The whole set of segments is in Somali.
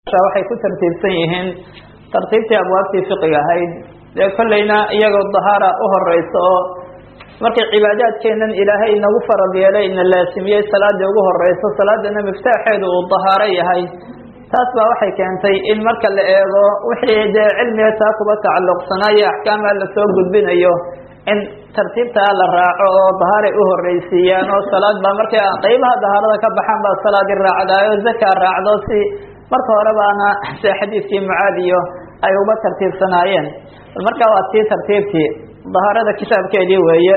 waxay ku tartiibsan yihiin tartiibtii abwaabtii fiqiga ahayd dee kollayna iyagoo dahaara u horeysa oo markay cibaadaadkeenan ilaahay inagu farad yeelay ina laasimiyey salaadii ugu horeyso salaadana miftaaxeedu uu dahaaro yahay taas baa waxay keentay in marka la eego wixii dee cilmiga taa kuba tacalluqsanaayo axkaama lasoo gudbinayo in tartiibtaa la raaco oo dahaaray u horeysiiyaan oo salaad baa markay qeybaha dahaarada ka baxaan baa salaadi raacdaayo zakaa raacdo si marka hore baana se xadiidkii mucaadiyo ay uba tartiibsanaayeen bal markaa waa tii tartiibtii dahaarada kitaabkeedii weeye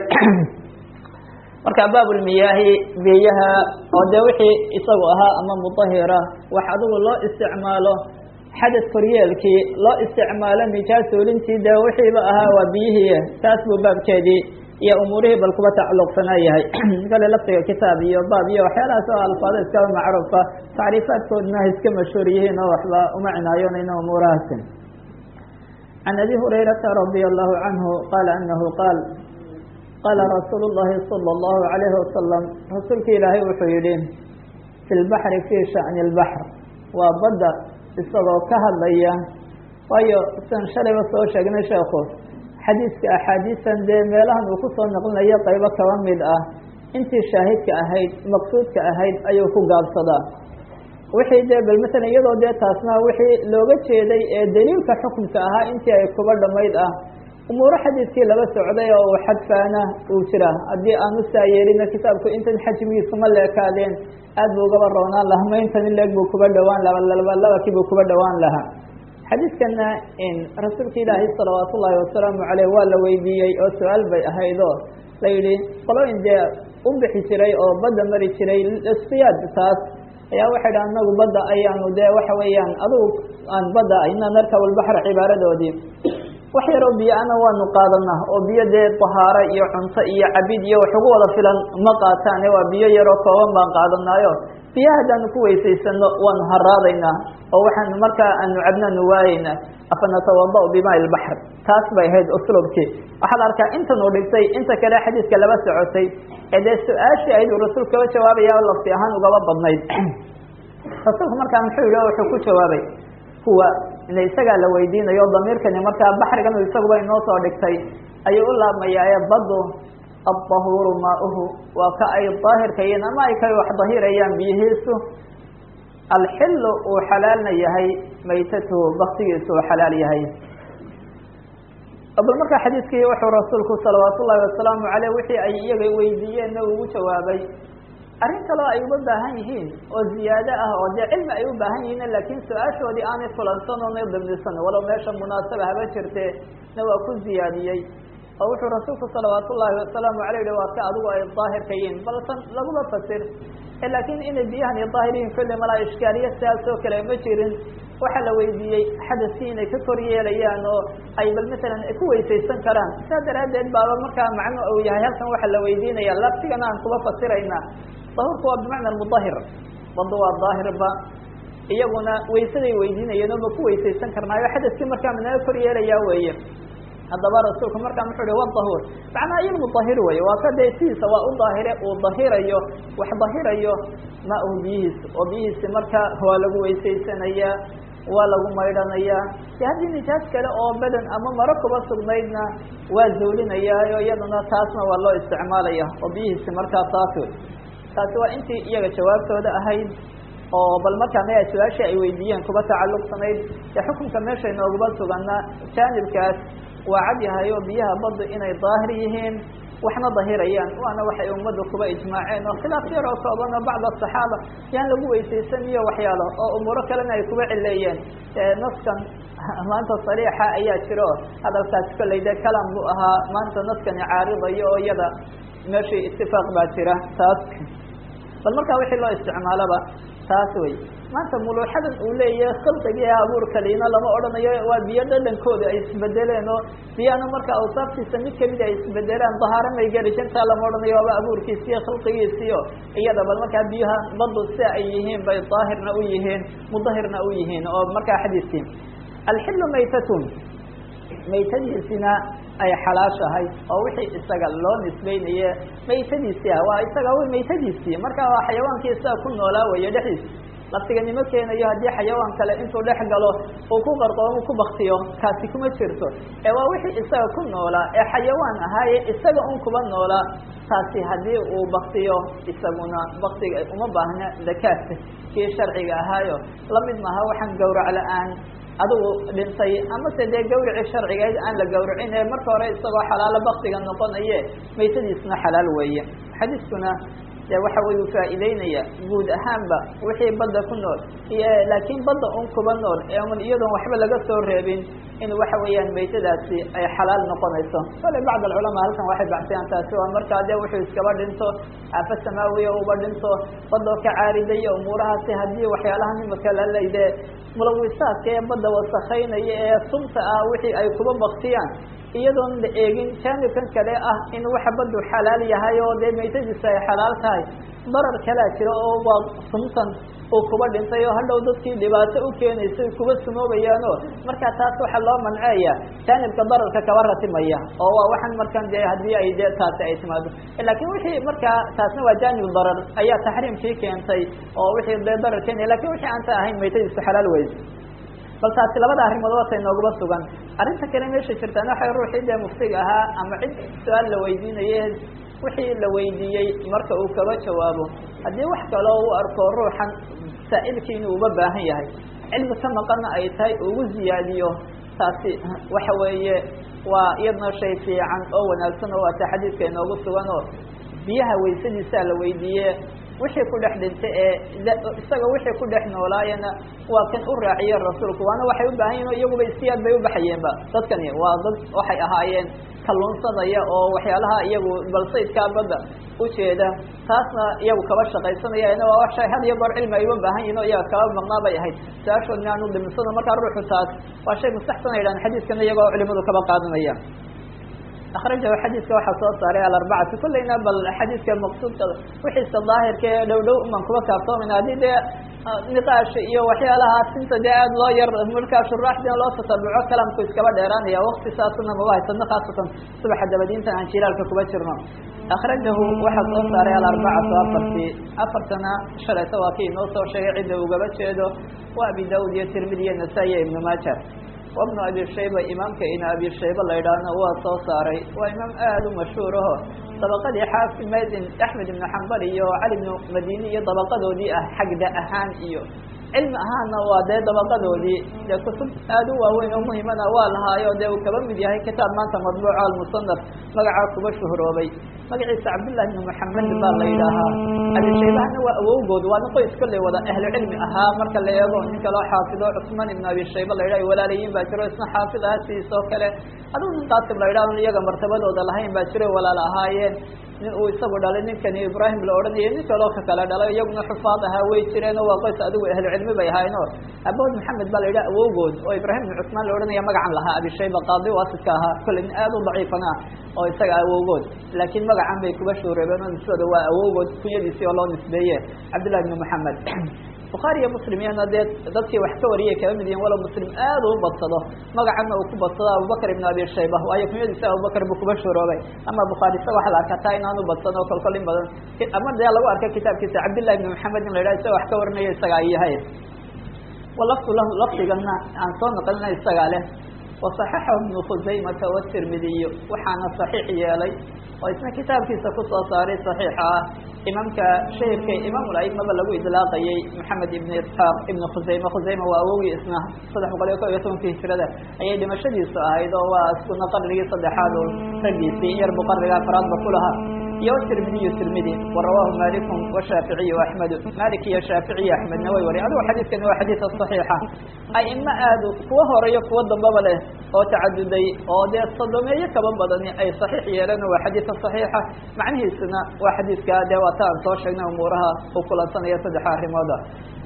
marka baabulmiyaahi biyaha oo dee wixii isagu ahaa ama mudahira wax adigu loo isticmaalo xadad koryeelkii loo isticmaalo nijaasoolintii dee wixiiba ahaa waa biyihii taas buu baabkeedii iyo umuurihii bal kuba tacalluqsanaa yahay kale laftiga kitaab iyo baab iyo waxyaalahaas oo alfaado iskaba macruufa tacriifaadkoodna iska mashhuur yihiin oo waxba uma cinaayoonayna umuurahaasi can abi hurayrata radia allahu canhu qaala anahu qaal qaala rasuulu llahi sala allahu alayhi wasalam rasuulka ilaahay wuxuu yihi fi lbaxri fi shani lbaxr waa badda isagoo ka hadlaya waayo sian shalayba soo sheegnay sheekhu xadiiska axaadiisan dee meelahan uu kusoo naqlinayo qaybo kaba mid ah intii shaahidka ahayd maqsuudka ahayd ayuu ku gaabsadaa wixii dee bal masalan iyadoo dee taasna wixii looga jeeday ee daliilka xukunka ahaa intii ay kuba dhamayd ah umuuro xadiidkii laba socday oo uu xadfaana uu jira haddii aanu saa yeelina kitaabku intan xajmigiisuma leekaadeen aad buu ugaba roonaan lahaa mayntan in leeg buu kuba dhawaan laha labakii buu kuba dhawaan lahaa xadiidkana rasuulka ilaahi salawaat ullaahi wasalaamu caleyh waa la weydiiyey oo su-aal bay ahaydoo la yidhi qolooyin dee u bixi jiray oo badda mari jiray istiyaad taas ayaa waxay dha anagu badda ayaanu dee waxa weeyaan adugu aan badda ina narkab lbaxr cibaaradoodii wax yaroo biyo ana waanu qaadanaa oo biyo dee dahaaro iyo cunto iyo cabid iyo wax ugu wada filan ma qaataane waa biyo yaroo kooban baan qaadanaayo biyo haddaanu ku weysaysano waanu haraadaynaa oo waxaanu markaa aanu cabnaanu waayeynaa afa natawada bimaa lbaxr taas bay ahayd uslubkii waxaad arkaa intan uu dhigtay inta kale xadiidka laba socotay ee dee su-aashii ahayd uu rasuul kaba jawaabaya lafti ahaan ugaba badnayd rasuulku markaa muxuu yihi wuxuu ku jawaabay kuwa ina isagaa la weydiinayo damiirkani markaa baxrigan isaguba inoo soo dhigtay ayuu u laabmayaa badu addahuuru maauhu waa ka ay daahirkayiin ama ay ka wax dahirayaan biyihiisu alxilu uu xalaalna yahay maytatuhu baktigiisu uu xalaal yahay bal markaa xadiidkii wuxuu rasuulku salawaat ullahi wasalaamu caleyh wixii ay iyaga weydiiyeenna ugu jawaabay arrin kaloo ay uga baahan yihiin oo ziyaado ah oo dee cilmi ay u baahan yihiin laakiin su-aashoodii aanay fulansan oona damnisan walow meesha munaasaba haba jirte na waa ku ziyaadiyey oo wuxuu rasuulku salawaat ullaahi wasalaamu aleyh yihi waa ka adigu ay daahirka yihiin balsan laguma fasir laakiin inay biyahani daahir yihiin kolle malaa ishkaaliya sidaas oo kale ma jirin waxaa la weydiiyey xadaskii inay ka kor yeelayaan oo ay bal masalan ku weysaysan karaan saa daraaddeed baaba markaa macno uu yahay halkan waxaa la weydiinaya laftigana aan kuba fasirayna dahurku waa bimacna mudahir badu waa daahirba iyaguna waysaday weydiinayeen oo ma ku weysaysan karnaayo xadaskii markaa managa kor yeelaya weeye haddaba rasuulku markaa muxuu hi wadahuur macnaa iyo mudahir wey waa ka dee sidiisa waa u daahire uu dahirayo wax dahirayo maahu biyihiisi oo biyihiisi marka waa lagu weysaysanayaa waa lagu maydhanayaa de haddii nijaas kale oo badan ama maro kuba sugnaydna waa zuulinayaayo iyaduna taasna waa loo isticmaalaya oo biyihiisi markaa taas wey taasi waa intii iyaga jawaabtooda ahayd oo bal markaa maya su-aashii ay weydiiyeen kuba tacalluqsanayd dee xukunka meesha inoogaba sugana jaanibkaas waa cad yahay oo biyaha badda inay daahir yihiin waxna dahirayaan waana waxay ummadda kuba ijmaaceen oo khilaaf yar oo kooban oo bacd asaxaaba yaan lagu weysaysan iyo waxyaalo oo umuuro kalena ay kuba cileeyeen naskan maanta sariixa ayaa jiro hadalkaasi kollay dee kalam buu ahaa maanta naskani caaridayo oo iyada meeshii itifaaq baa jira taas bal markaa wixii loo isticmaalaba taas wey maanta muluuxadan uu leeyahay khalqigii abuurka liina lama odhanayo waa biyo dhadhankooda ay isbedeleen oo biyana marka awsaaftiisa mid kamid ay isbedelaan dahaaro may geli jantaa lama odhanayo waaba abuurkiisiiyo khalqigiisiio iyada bal markaa biyaha badu si ay yihiin bay daahirna u yihiin mudahirna u yihiin oo markaa xadiiskii alxilu maytatun maytadiisina ay xalaashahay oo wixii isaga loo nisbeynaye maytadiisii ah waa isaga maytadiisii marka waa xayawaankii isaga ku noolaa weeye dhexdiisa laftiganimo keenayo haddii xayawaan kale intuu dhex galo uu ku qarqoomo ku baktiyo kaasi kuma jirto ee waa wixii isaga ku noolaa ee xayawaan ahaaye isaga un kuba noolaa taasi haddii uu baktiyo isaguna baktiga uma baahna dakaadka kii sharciga ahaayo lamid maaha waxaan gawrac la-aan adigu dhintay amase dee gawricii sharcigayd aan la gawracin ee marka hore isagoo xalaalo baktiga noqonaye maytadiisna xalaal weeye xadiiskuna de waxa wey u faa'iideynaya guud ahaanba wixii badda ku nool iyo laakiin badda un kuba nool ee un iyadoon waxba laga soo reebin in waxa weeyaan maytadaasi ay xalaal noqonayso kale bacd alculamaa halkan waxay baxsayaan taasi waa markaa dee wuxuu iskaba dhinto aafo samaawiya uba dhinto badoo ka caaridayo umuurahaasi haddii waxyaalahan imika lalayde mulawisaadka ee badda wasakaynaya ee sunta ah wixii ay kuba baktiyaan iyadoon la eegin jaanibkan kale ah in waxa badu xalaal yahay oo dee maytadiisa ay xalaal tahay darar kalaa jira oo waa suntan uu kuba dhintay oo hadhow dadkii dhibaato u keenaysay kuba sumoobayaano markaa taas waxaa loo manceeya jaanibka dararka kaba ratimaya oo waa waxaan markan dee haddii ay de taasi ay timaado laakiin wixii markaa taasna waa jaanib darar ayaa taxriimkii keentay oo wixii dee darar keenaya lakin wixii aan ta ahayn maytadiisu xalaal weyse bal taasi labada arrimood waatay nooguba sugan arrinta kale meesha jirtaan waxay ruuxii dee muftiga ahaa ama cid su-aal la weydiinaye wixii la weydiiyey marka uu kaba jawaabo haddii wax kaloo u arko ruuxan saa'ilkii inuu uba baahan yahay cilmi ka maqana ay tahay ugu ziyaadiyo taasi waxa weeye waa iyadna shay fiican oo wanaagsan oo waata xadiidka inoogu sugan oo biyaha weysadiisaa la weydiiye wixii ku dhex dhintay ee isaga wixii ku dhex noolaayana waa kan u raaciye rasuulku waana waxay u baahan yihin iyaguba istiyaad bay ubaxayeenba dadkani waa dad waxay ahaayeen kalluunsanaya oo waxyaalaha iyagu balsaydkaa badda ujeeda taasna iyagu kaba shaqaysanayana waa shay had iyo goor cilmi ay uba baahan yihin o iyaga kaba maqnaa bay ahayd su-aashoodna aanu dhiminsado markaa ruuxu taas waa shay mustaxsan ay dhahan xadiiskana iyagoo culimadu kaba qaadanaya akrajahu xadiidka waxaa soo saaray alarbacati kulleyna bal xadiidka maqsuudka wixiisa daahirka ee dhow dhow uman kuba kaaftoomana haddii dee niqaash iyo waxyaalahaas inta dee aada loo yar markaa shuraaxdina loo tatabuco kalamku iskaba dheeraanaya wakti saasuna maba haysano khaasatan subaxa dabadiinta aan jilaalka kuba jirno akrajahu waxaa soo saaray alarbacatu afartii afartana shalayta waa kii inoo soo sheegay cidda ugaba jeedo waa abi daud iyo tirmidi iyo nasaa-i iyo ibnu maaja wabnu abi shayba imaamka ina abi shayba la yidhaahna waa soo saaray waa imaam aada u mashhuur aho dabaqadii xaafimaydin axmed ibnu xambal iyo cali ibnu madini iyo dabaqadoodii ah xagda ahaan iyo cilmi ahaanna waa dee dabaqadoodii dee kutub aada u waaweyn oo muhimana waa lahaayo dee uu kaba mid yahay kitaab maanta madbuuco almusanaf magacaa kuba shuhuroobay magaciisa cabdullahi ibnu maxamed baa la yidhaahaa abishaybahana waa awowgood waana qoys kolley wada ahlu cilmi ahaa marka la eego nin kaloo xaafido cusmaan ibnu abi shayba la yidhah walaalayiin baa jiro isna xaafid aha sidiisoo kale aduu nin qaasim la yidhah iyaga martabadooda lahayn baa jiro walaal ahaayeen nin uu isagu dhalay ninkani ibrahim la odhanaya nin kaloo ka kale dhalay iyaguna xufaad ahaa way jireen oo waa qoys adigu ahlu cilmi bay ahaayeen o abood maxamed baa la yidhaha awowgood oo ibrahim ibnu cusmaan la odhanaya magacan lahaa abishayba qaadi waasidka ahaa kolley nin aada u daciifana ah oo isaga awowgood laakiin magacan bay kuba shuureebeen oo nisbada waa awowgood kunyadiisii oo loo nisbeeye cabdullahi ibnu maxamed bukhaari iyo muslim iyana dee dadkii wax ka wariyay kaba mid yihin walow muslim aada u badsado magacana uu ku badsado abubakr ibn abi shayba waayo kunyadiisa abubakr buu kuba shuroobay ama bukhaari isaga waxa la arkaa taa inaanu badsan oo kolkol in badan ama dee lagu arkay kitaabkiisa cabdillahi ibn maxamed in la yidhaha isaga wax ka warinaya isaga ay yahay walaftu lahu lafdigana aan soo naqlina isagaa leh waصaxaxahu ibnu khuzaymata watirmidiy waxaana صaxiix yeelay oo isna kitaabkiisa kusoo saaray صaxiixa ah imaamka shahirka imaam aimaba lagu idlaaqayay maxamed ibn isxaaq ibn khusayme khusayme waa awogii isna saddex boqol iyo kob iyo tobanka hijrada ayay dhimashadiisu ahayd oo waa iskuna qarnigii saddexaad oo raggiisii in yarbu qarniga afraadba ku lahaa iyo tirmidiyu tirmidi warawahu maliku washaaficiyu axmedu malik iyo shaaficiy axmedna way wariy adigo xadiidkani waa xadiida صaxiixa aima aadu kuwa horeyo kuwa dambaba leh oo tacaduday oo dee sodomeeyo kaba badani ay صaxiix yeeleen waa xadiidka صaxiixa macnihiisuna waa xadiidka dee waata aan soo sheegnay umuuraha uu kulansanaya saddexa arrimooda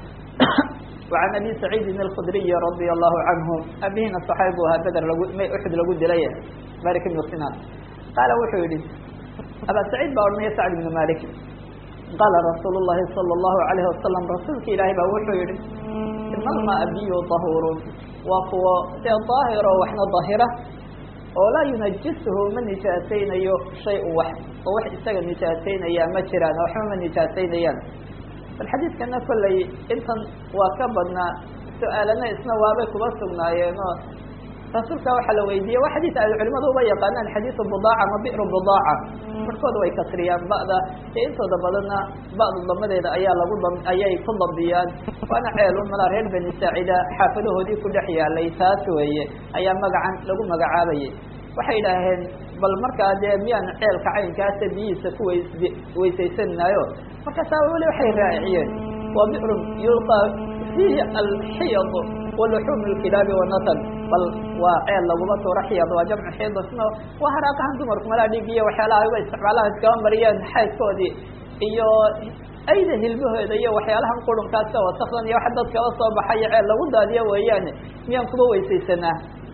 وعن أبي سعيد الخdري رضي الله عنه abihina صحاaب ahaa beder lag may uxud lagu dilay malik بن sinan qaala wuxuu yihi abا سعيid baa odhanaya sacد بن malik qaala rasuul الlahi صلى الlahu عalيه wasaلم rasuulka ilaahay baa wuxuu yihi ina almaء biyu طahuur waa kuwo dee daahiro waxna dahira oo laa yunajishu ma nijaasaynayo shay wax oo wax isaga nijaasaynaya ma jiraan waxba ma nijaasaynayaan bal xadiidkana kollay intan waa ka badnaa su-aalana isna waabay kuba sugnaayeen oo rasuulka waxaa la weydiiyey waa xadiis ay culimadu uba yaqaanaan xadiisu budaaca ama bi'ru budaaca markooda way kasriyaan ba'da ee intooda badanna ba'da damadeeda ayaa lagu ayay ku dabdiyaan waana ceelun malaa reer bani saacida xaafadahoodii ku dhex yaalay taas weeye ayaa magacan lagu magacaabayay waxay idhaaheen bal markaa dee miyaan ceelka caynkaasa biyihiisa ku weys weysaysaninayo markaasaa weli waxay raaciyeen waa bi'run yulqaa fiihi alxiyad waluxuum lkilaabi wanatan bal waa ceel laguma tuuro xiyad waa jamcu xiidasno waa haraaqahan dumarku malaa dhig iyo waxyaalaha uga isticmaalaha iskaba mariyeen xaydkoodii iyo ayda hilmahooda iyo waxyaalahan qurunkaasa wasakdan iyo wax dadkaba soo baxayo ceel lagu daadiyo weeyaane miyaan kuba weysaysanaa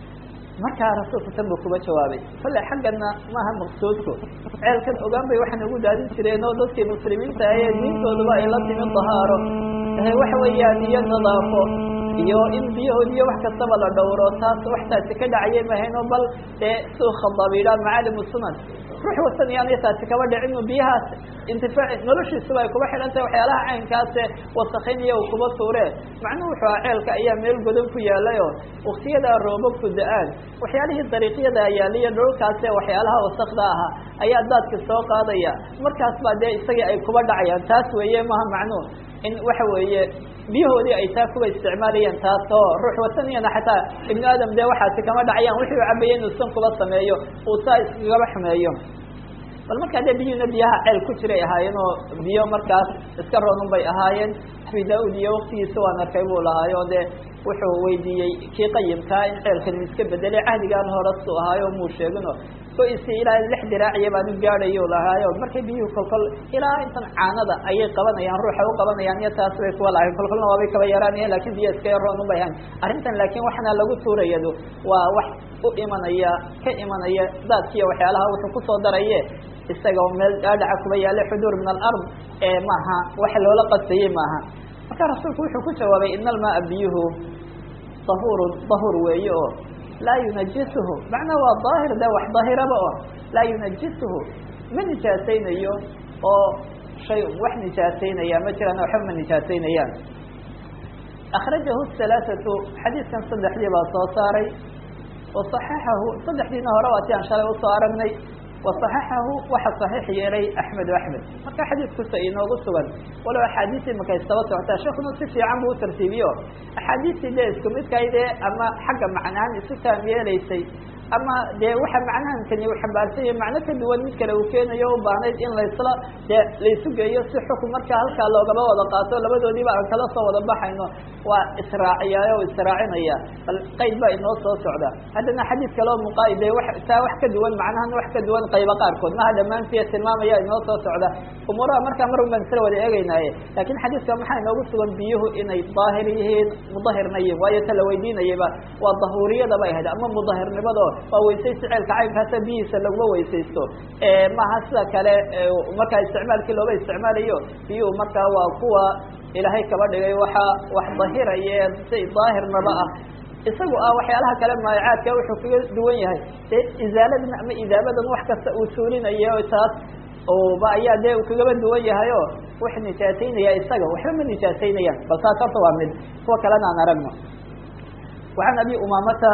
markaa rasuulka tan buu kuba jawaabay kolle xaggana maaha maqsuudku ceelkan ogaan bay waxaan ugu daadin jireen oo dadkii muslimiinta ahee diintooduba ay la timi dahaaro waxa weeyaan iyo nadaafo iyo in biyahood iyo wax kastaba la dhowro taas waxtaasi ka dhacayay mahayno bal dee suu khadaab yidhaha macaalimu sunan ruux wasan iyaanay taasi kaba dhicin biyahaas intifaac noloshiisuba ay kuba xidhan tahay waxyaalaha caynkaase wasakaynaya uu kuba tuure macnuhu wuxuu aha ceelka ayaa meel godan ku yaalayo waktiyadaa roobabku da-aan waxyaalihii dariiqyada yaaliyo dhulkaase waxyaalaha wasakda ahaa ayaa daadka soo qaadaya markaas baa dee isagii ay kuba dhacayaan taas weeye maha macnuhu in waxa weeye biyahoodii ay taa kuba isticmaalayeen taas oo ruux wasaniyana xataa ibnu aadam dee waxaasi kama dhacayaan wixii u cabayay inuu san kuba sameeyo uu saa iskagaba xumeeyo bal markaa dee biyuhuna biyaha ceel ku jiray ahaayeen oo biyo markaas iska roonun bay ahaayeen abi da-ud iyo waktigiisa waan arkay buu lahaayo dee wuxuu weydiiyey kii qayimkaa in ceelkan iska bedelay cahdigaan horesu ahaayo muu sheegino o isi ilaa lix diraaciya baan u gaadhayo lahaayo markay biyuhu kolkol ilaa intan caanada ayay qabanayaan ruuxa u qabanayaan iyo taas bay kuwa lahayn kolkolna waabay kaba yaraanayan lakin biyo iska yaroonun bay hayn arrintan laakin waxana lagu tuurayadu waa wax u imanaya ka imanaya daadkiiyo waxyaalaha wuxuu kusoo daraye isaga meel dhaadhaca kuba yaala xuduur min alard ee maaha waxa loola qasayey maaha marka rasuulku wuxuu ku jawaabay ina almaa biyuhu dahurun dahur weeye oo laa yunajisuhu macnaa waa daahir de wax daahiraba oo laa yunajisuhu ma nijaasaynayo oo shay wax nijaasaynaya ma jiraan waxba ma nijaasaynayaan akrajahu halaaثatu xadiidkan saddexdii baa soo saaray waصaxaxahu saddexdiina hore waa ti aan shalay usoo aragnay waصaxaxahu waxa صaxiix yeelay axmed axmed marka xadiidkusa inoogu sugan walow axaadiistii markay istaba socotaa sheekuna si fiican buu utartiibiyo axaadiistii dee isku midkaydee ama xagga macnahaan isu taam yeelaysay ama dee waxa macnahankani u xambaarsanya macno ka duwan mid kale uu keenayo u baahnayd in laysla dee laysu geeyo si xukun markaa halkaa loogaba wada qaato labadoodiiba aan kala soo wada baxayno waa israaciyaay o israacinaya bal qayd baa inoo soo socda haddana xadiid kaleo muqaaide wa taa wax ka duwan macnahana wax ka duwan qayba qaarkood maha dhammaantii tilmaamaya inoo soo socda umuuraha markaa mar baan isla wada eegeynaaye lakin xadiidka maxaa inoogu sugan biyuhu inay daahir yihiin mudahirna yihin waayo ta la weydiinayaba waa dahuuriyada bay ahayd ama mudahirnimado waa weysaysi ceelka caynkaasa biyihiisa laguma weysaysto maaha sida kale markaa isticmaalkii looba isticmaalayo biyuhu markaa waa kuwa ilaahay kaba dhigay waxa wax dahiraye si daahirnaba ah isagu ah waxyaalaha kale maayacaadka wuxuu kaga duwan yahay dee izaaladan ama idaabadan wax kasta uu suulinayo taas ba ayaa dee uu kagaba duwan yahay o wax nijaasaynaya isaga waxba ma nijaasaynayaan bal taas horta waa mid kuwa kalena aan aragno وعن أبي أمامة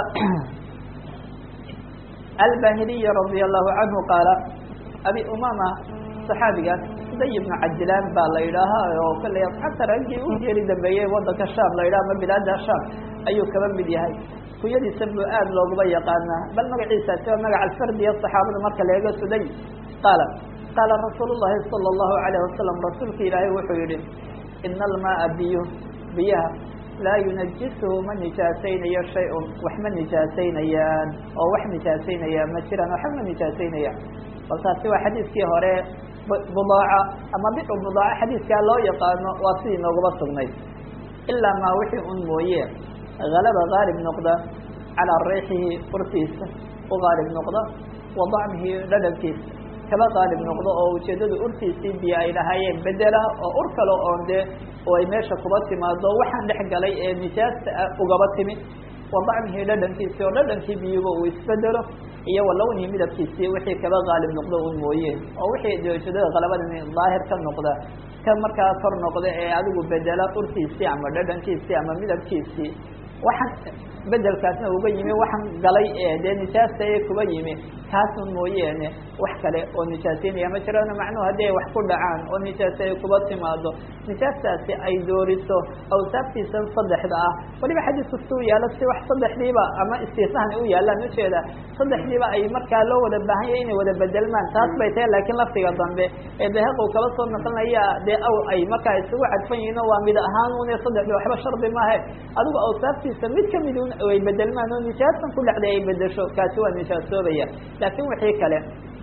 الباهلي رضي الله عنه قال أبي أمامة صحaabigaas day بن cajlaan baa la yidhaahaa oo kale xata raggii u geeri dambeeyey wadanka sham la yidhaha ama bilaada sham ayuu kaba mid yahay kunyadiisa bu aad looguma yaqaanaa bal magaciisaasi waa magac alfardiya صaxaabada marka la eego suday qaala qaala rasuul الlahi salى الlahu عalيه wasalam rasuulka ilaahay wuxuu yihi ina almaaa biyo biyaha laa yunajisuhu ma nijaasaynayo shay-un wax ma nijaasaynayaan oo wax nijaasaynaya ma jiraan waxba ma nijaasaynayaan bal taasi waa xadiidkii hore budaaca ama bicu budaaca xadiidkaa loo yaqaano waa sidii noogaba sugnayd ilaa maa wixii un mooye halaba gaalib noqda calaa riixihi urtiisa u gaalib noqda wa dacmihi dhadhankiisa kaba qaalib noqdo oo ujeeddada urtiisii biyo ay lahaayeen bedela oo ur kale oon dee oo ay meesha kuba timaado waxaan dhex galay ee nijaasta ah ugaba timi wadacmihi dhadhankiisii oo dhadhankii biyuba uu isbedelo iyo walawnihi midabkiisii wixii kaba qaalib noqdo un mooye oo wixii dooshadada qalabada daahir ka noqda ka markaa kor noqda ee adigu bedela urtiisii ama dhadhankiisii ama midabkiisii waxaan bedelkaasna uga yimi waxaan galay ee dee nijaasta ee kuba yimi kaasun mooyeene wax kale oo nijaaseynaya ma jirana macnuhu haddii ay wax ku dhacaan oo nijaasa ay kuba timaado nijaastaasi ay dooriso awsaaftiisa saddexda ah waliba xadiisku si u yaalo si wax saddexdiiba ama istiisnahani u yaalaan ujeeda saddexdiiba ay markaa loo wada baahan yahay inay wada bedelmaan taas bay tahay laakiin laftiga dambe ee beheqow kaba soo naqlinaya dee aw ay markaa isugu cadfan yihiin oo waa mid ahaan une saddexdi waxba shardi maahe adigu awsaaftiisa mid kamid un ay bedelmaan oo nijaasan ku dhacday ay bedesho kaasi waa nijaasoobaya laakiin wixii kale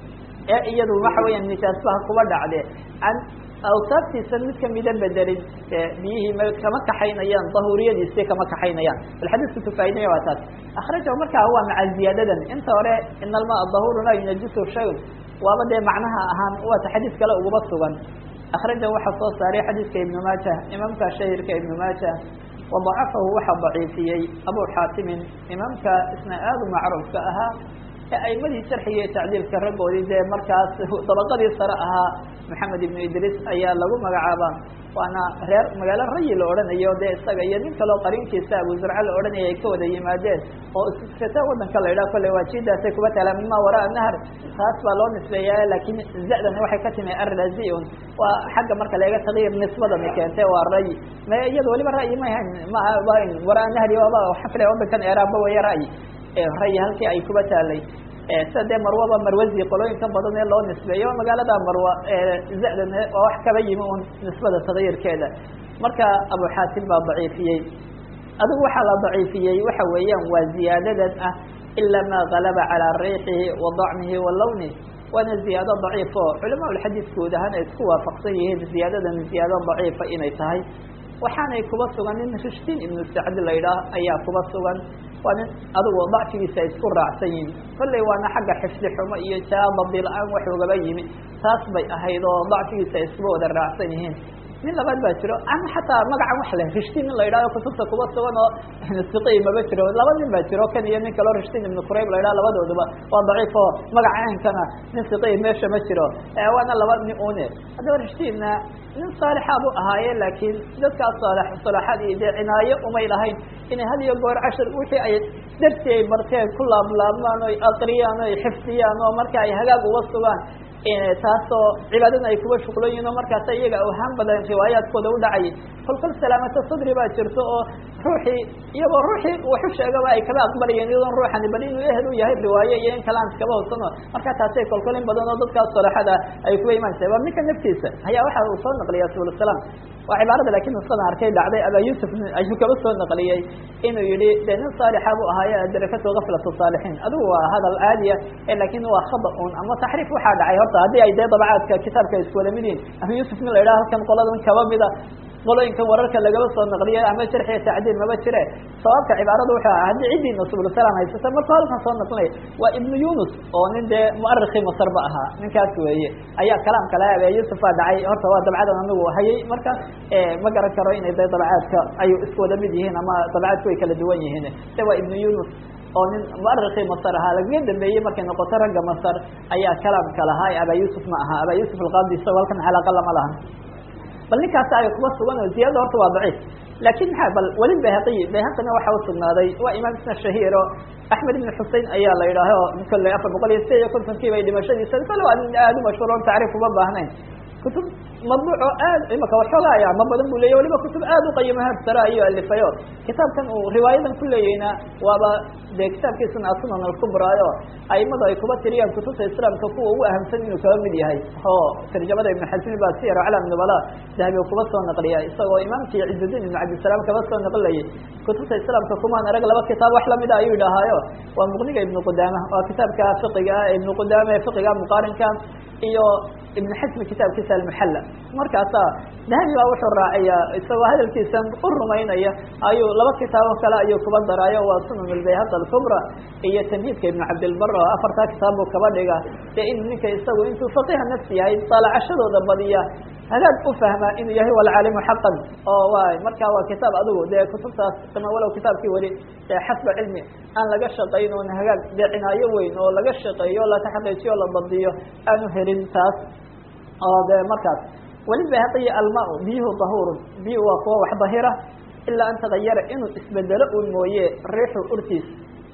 ee iyadu waxa weeyaan nijaasbaha kuba dhacde an awsaaftiisa mid kamida bedelin biyihii m kama kaxaynayaan dahuriyadiisi kama kaxaynayaan bal xadiisku tufaa'idaya waa taas akrajahu markaa waa maca ziyaadadan inta hore in almaa dahuru laa yunajisu shayun waaba dee macnaha ahaan waata xadiis kale uguba sugan akrajahu waxaa soo saaray xadiiska ibnu maaja imaamka shahirka ibnu maaja wadacafahu waxaa daciifiyey abu xaatimin imaamka isna aada u macruufka ahaa ee aimadii sharxiga iyo tacdiilka raggoodii dee markaas dabaqadii sare ahaa maxamed ibnu idriis ayaa lagu magacaabaa waana reer magaalo rayi la odhanayo dee isaga iyo nin kaleo qarinkiisa abu zurca la odhanaya ay ka wada yimaadeen oo iskata wadanka la idhaha kolley waa jidaasay kuba taala mima waraa nahr taas baa loo nisbeeyaa laakiin zadan waxay ka timi arraziun waa xagga marka laga taqyiir nisbadani keentay waa rayi ma iyada waliba ra'yi ma ahayn maaha waraa nahri waaba waxaan filaya wadankan eraaba waya ra'yi rayi halkii ay kuba taalay sida dee marwaba marwazi qolooyinka badan ee loo nisbeeyo magaalada marwa zadan waa wax kaba yimi un nisbada tagyirkeeda marka abu xaatim baa daciifiyey adigu waxaa la daciifiyey waxa weeyaan waa ziyaadadan ah ila ma galaba calaa riixihi wa dacmihi wa lawnih waana ziyaado daciifo culama lxadiis guud ahaan ay isku waafaqsan yihiin ziyaadadan ziyaado daciifa inay tahay waxaanay kuba sugan nin rishtiin ibnu sacdi la idhaah ayaa kuba sugan waa nin adigu dacfigiisa ay isku raacsan yihin kolley waana xagga xifdi xumo iyo jaabadi la-aan wax ugaba yimi taas bay ahayd oo dacfigiisa ay iskuba wada raacsan yihiin nin labaad baa jiro ama xataa magacan wax leh rishtiin nin la idhahdo kutubta kuba sugan oo siqi maba jiro laba nin baa jiro kan iyo nin kaleo rishtiin ibnu qurayb la idhaha labadooduba waa daciif oo magaca aankana nin siqi meesha ma jiro waana laba nin une haddaba rishtiinna nin saalixa bu ahaaye laakiin dadkaas saal salaaxadii dee cinaayo umay lahayn inay had iyo goor cashar wixii ay darsi ay barteen ku laablaabmaan oy aqriyaan oy xifdiyaan oo marka ay hagaag uga sugaan taasoo cibaadada ay kuba shuqlan yihin oo markaasa iyaga awhaan badan riwaayaadkooda u dhacayay kolkol salaamata sadri baa jirto oo ruuxii iyagoo ruuxii waxu sheegaba ay kaba aqbalayeen iyadoon ruuxani bal inuu ehel u yahay riwaaye iyo in kale aan iskaba hodsano marka taasay kolkol in badan oo dadkaas salaxada ay kuba imaanaysa waa ninka naftiisa ayaa waxa uu soo naqliya subul salaam waa cibaarada lakin nusadan arkay dhacday aba yusuf ayuu kaba soo naqliyey inuu yihi de nin saalixa bu ahaaye adarakato gaflatu saalixiin adigu waa hadal caadiya lakin waa khada un ama taxriif waxaa dhacay horta haddii ay dee dabacaadka kitaabka isku wada mid yihin ama yusuf nin la idhaha halkan qoladan kaba mida qolooyinkan wararka lagaba soo naqliye ama sharxiya tacdiil maba jire sawaabka cibaarada wuxuu aha haddii ciddii subulsalam haysata markuu halkan soo naqlinaya waa ibnu yunus oo nin dee muarikii masar ba ahaa ninkaas weeye ayaa kalaamka laha abe yusuf baa dhacay horta waa dabcadan anigu hayay marka ma garan karo inay de dabcaadka ay isku wada mid yihiin ama dabcaadku way kala duwan yihiin de waa ibnu yunus oo nin muarikii masar ahaa lagaga dambeeyey markay noqoto ragga masar ayaa kalaamka lahaa aba yusuf ma aha aba yusuf alqadi isagoo halkan xalaaqa lama lahan bal ninkaas ay kuba sugan oo ziyadada horta waa daciif lakin maa bal weli bayhaqiy bayhaqina waxa usugnaaday waa imaam isna shahiir oo axmed ibn xusein ayaa la yidhaaho kolley afar boqol iyo sideed iyo kontonkii bay dhimashadiisa kale waa nin aada u mashhuur on tacriif uma baahnayn kutub madbuuc oo aad imaka waxoogaa ya ma badan bu leya waliba kutub aad uqayimo hersara iyo alifayo kitaabkan uu riwaayadan ku leeyahayna waaba dee kitaabkiisuna asunan alkubraayo aimadu ay kuba tiriyaan kutubta islaamka kuwa ugu ahamsan inuu kaba mid yahay oo tarjamada ibn xasmi ba siyar aclam nubala dahabi kuba soo naqliya isagoo imaamkii cizuddin ibn cabdisalaam kaba soo naqlinayay kutubta islaamka kumaan arag laba kitaab wax lamida ayuu idhahaayo waa muqniga ibnu qudaama waa kitaabka fiqiga ibnu qudaama ee fiqiga muqaarinka iyo ibn xasmi kitaabkiisa almuxalla markaasaa dahabi baa wuxuu raaciyaa isagoo hadalkiisan u rumaynaya ayuu laba kitaabo kale ayuu kuba daraayo waa sunan albayhaq alkubra iyo tamhiidka ibn cabdilbar oo afartaa kitaab buu kaba dhiga dee in ninka isagu intuu faqiha nafsi yahay daalacashadooda badiya hagaag u fahmaa inuu yahay walcaalimu xaqan oo waay marka waa kitaab adigu dee kutubtaas ama walow kitaabkii weli dee xasba cilmi aan laga shaqayn oon hagaag dee cinaayo weyn oo laga shaqeeyo o laka xaqiijiyo o la badiyo aanu helin taas oo dee markaas weli bayhaqiya alma biyuhu dahurun biyuhu waa kuwa wax dahira ilaa an tagayara inuu isbedelo un mooye riixu urtiisa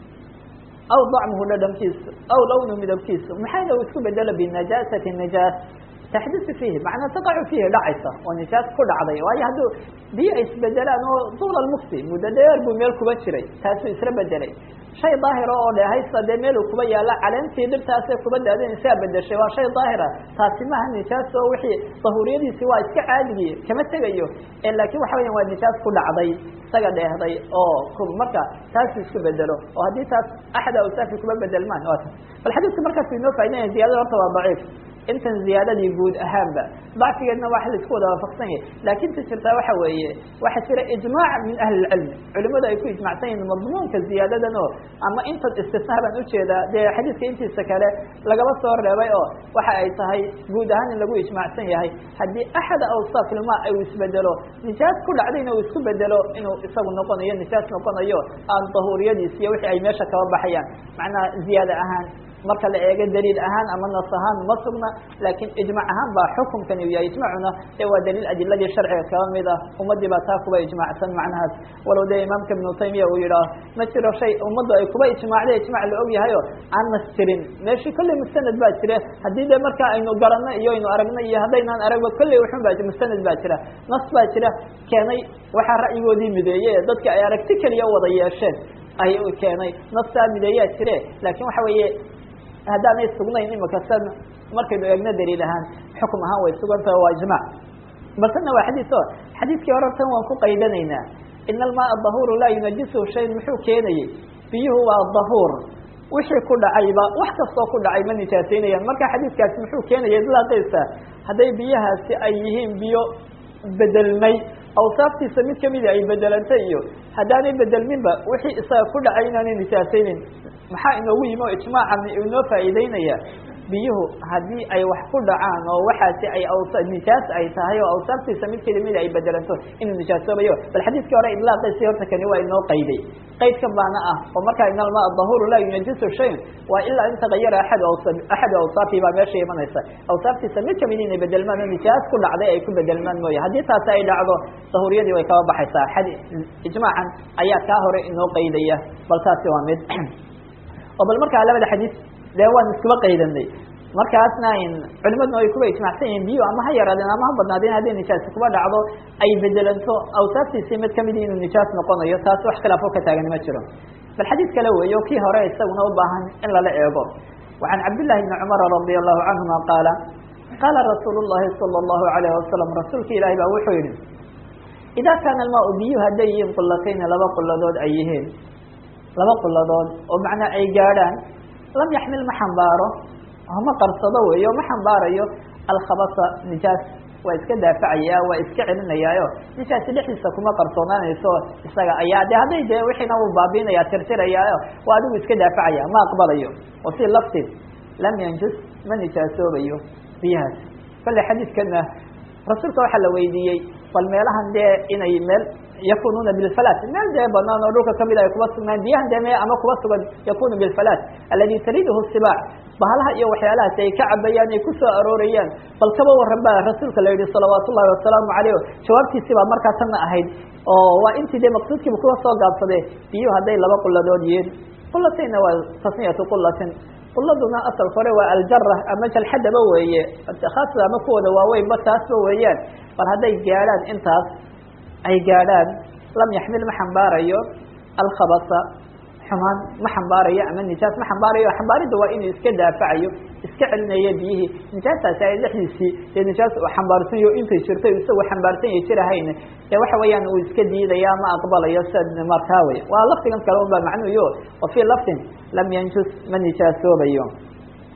aw dacmuhu dhadhamkiisa aw lawnu midabkiisa maxayna uu isku bedelo binajaasati najaas taxdisu fiihi macnaa taqacu fiihi dhacaysa oo nijaas ku dhacday waayo hadduu biyo ay isbedelaan oo duula lmukti muddo dheer buu meel kuba jiray taasuu isla bedelay shay daahira oo dhehaysa dee meel uu kuba yaalla caleentii dhibtaasee kuba daadinaysaa bedeshay waa shay daahira taasi maaha nijaas oo wixii dahuuriyadiisi waa iska caadigii kama tegayo laakiin waxa weyan waa nijaas ku dhacday isaga dheehday oo marka taasuu isku bedelo oo haddii taas axad awsaafi kuba bedelmaan waa ta bal xadiidka markaas inoo faidinaya ziyadada horta waa daciif intan ziyaadadii guud ahaanba dacfigeedna waa la isku wada waafaqsan yahay laakin ta jirtaa waxa weeye waxaa jira ijmaac min ahli lcilmi culimadu ay ku ijmacsan yihin madmuunka ziyaadadan oo ama intan istisnaa baan ujeedaa dee xadiidka intiisa kale lagaba soo reebay oo waxa ay tahay guud ahaan in lagu ijmacsan yahay haddii axada awsaaf ilma ay isbedelo nijaas ku dhacdayna uu isku bedelo inuu isagu noqonayo nijaas noqonayo aan dahuuriyadiis iyo wixii ay meesha kaba baxayaan macnaha ziyaada ahaan marka la eego daliil ahaan ama nas ahaan ma sugna laakiin ijmac ahaan baa xukumkan u yahay ijmacuna ee waa daliil adiladii sharciga kaba mid ah ummadii baa taa kuba ijmacsan macnahaas walow dee imaamka ibnu taymiya uu yidhaah ma jiro shay ummaddu ay kuba ijmaacday ijmac la og yahayo aan nas jirin meeshii kolley mustanad baa jira haddii dee markaa aynu garanno iyo aynu aragno iyo haddaynaan aragba kolley wuxun baa mustanad baa jira nas baa jira keenay waxaa ra'yigoodii mideeye dadka ay aragti keliya wada yeesheen ay keenay nastaa mideeyaa jire laakiin waxa weeye haddaanay sugnayn imika san markaynu eegno daliil ahaan xukum ahaan way sugantaha waa ijmac baltana waa xadiis o xadiiskii hore tan waan ku qaydanaynaa ina almaaa dahuuru laa yunajisuhu shayn muxuu keenayey biyuhu waa dahuur wixii ku dhacayba wax kastoo ku dhacay ma nijaasaynayaan marka xadiiskaasi muxuu keenaya idlaaqaysa hadday biyahaasi ay yihiin biyo bedelmay awsaaftiisa mid kamida ay bedelantay iyo haddaanay bedelminba wixii isaga ku dhacay inaanay nijaasaynin maxaa inoogu yimi oo ijmaacan inoo faa'iideynaya biyuhu haddii ay wax ku dhacaan oo waxaasi ay nijaas ay tahay oo awsaaftiisa mid kelimida ay bedelanto inuu nijaasoobayo bal xadiiskii hore idlaaqaysi horta kani waa inoo qayday qaydkan baana ah oo markaa in almaa dahuru laa yunajisu shayn waa ilaa in tagayara aad axadu awsaafi baa meesha imanaysa awsaaftiisa mid kamid inay bedelmaan oo nijaas ku dhacday ay ku bedelmaan mooye haddii taasi ay dhacdo dahuriyadii way kaba baxaysaa ijmaacan ayaa kaa hore inoo qaydaya bal taasi waa mid oo bal markaa labada xadiis dee waan iskuba qaydanay markaasna culimaduna ay kuba ijmacsan yihiin biyo ama ha yaraadeen ama ha badnaadeen hadday nijaasi kuba dhacdo ay bedelanto awsaaftiisii mid kamid inuu nijaas noqonayo taas wax khilaafo ka taagan ma jiro bal xadiis kale weeyo kii hore isaguna u baahan in lala eego وعan cabdالlahi بni cmr radي الlahu canهuma qaala qaala rasuul الlahi salى الlahu عalayه wasalam rasuulka ilahi baa wuxuu yihi ida kaana almaa biyu hadday yihiin qulatayni laba quladood ay yihiin laba quladood oo macnaa ay gaadhaan lam yaxmil ma xambaaro ma qarsado weeyo ma xambaarayo alkhabasa nijaas waa iska daafacaya waa iska celinayaayo nijaasi dhexdiisa kuma qarsoonaanayso isaga ayaa de hadday dee wixiina uu baabiinaya tirtirayaayo waa adigu iska daafacaya ma aqbalayo wa fii laftin lam yanjus ma nijaasoobayo biyahaas kale xadiidkana rasuulka waxaa la weydiiyey bal meelahan dee inay meel yakununa bilfalat meel dee banaan oo dhulka kamid ay kuba sugnaan biyahan dee me ama kuba sugan yakunu bilfalat aladi tariduhu sibaac bahalaha iyo waxyaalahaas ay ka cabayaan ay kusoo aroorayaan bal kaba waran ba rasuulka la yihi salawaat ullahi wasalaamu caleyh jawaabtiisi baa markaa tanna ahayd oo waa intii dee maqsuudkiiba kuwa soo gaabsade biyuhu hadday laba quladood yihiin qulatayna waa tasniyatu qulatin quladuna asalka hore waa aljara ama jalxadaba weeye khaasada ama kuwooda waaweynba taasba weeyaan bal hadday gaadhaan intaas ay gaadhaan lam yaxmil ma xambaarayo alkhabasa xumaan ma xambaarayo ama nijaas ma xambaarayo xambaaridda waa inuu iska daafacayo iska celinayo biyihii nijaastaasi ay dhexdiisii dee nijaas uu xambaarsanyo intay jirto isagoo xambaarsan ya jirahayn dee waxa weeyaan uu iska diidaya ma aqbalayo sia markaa wey waa lafdigan kale un baa macnuyo wa fii laftin lam yanjus ma nijaasoobayo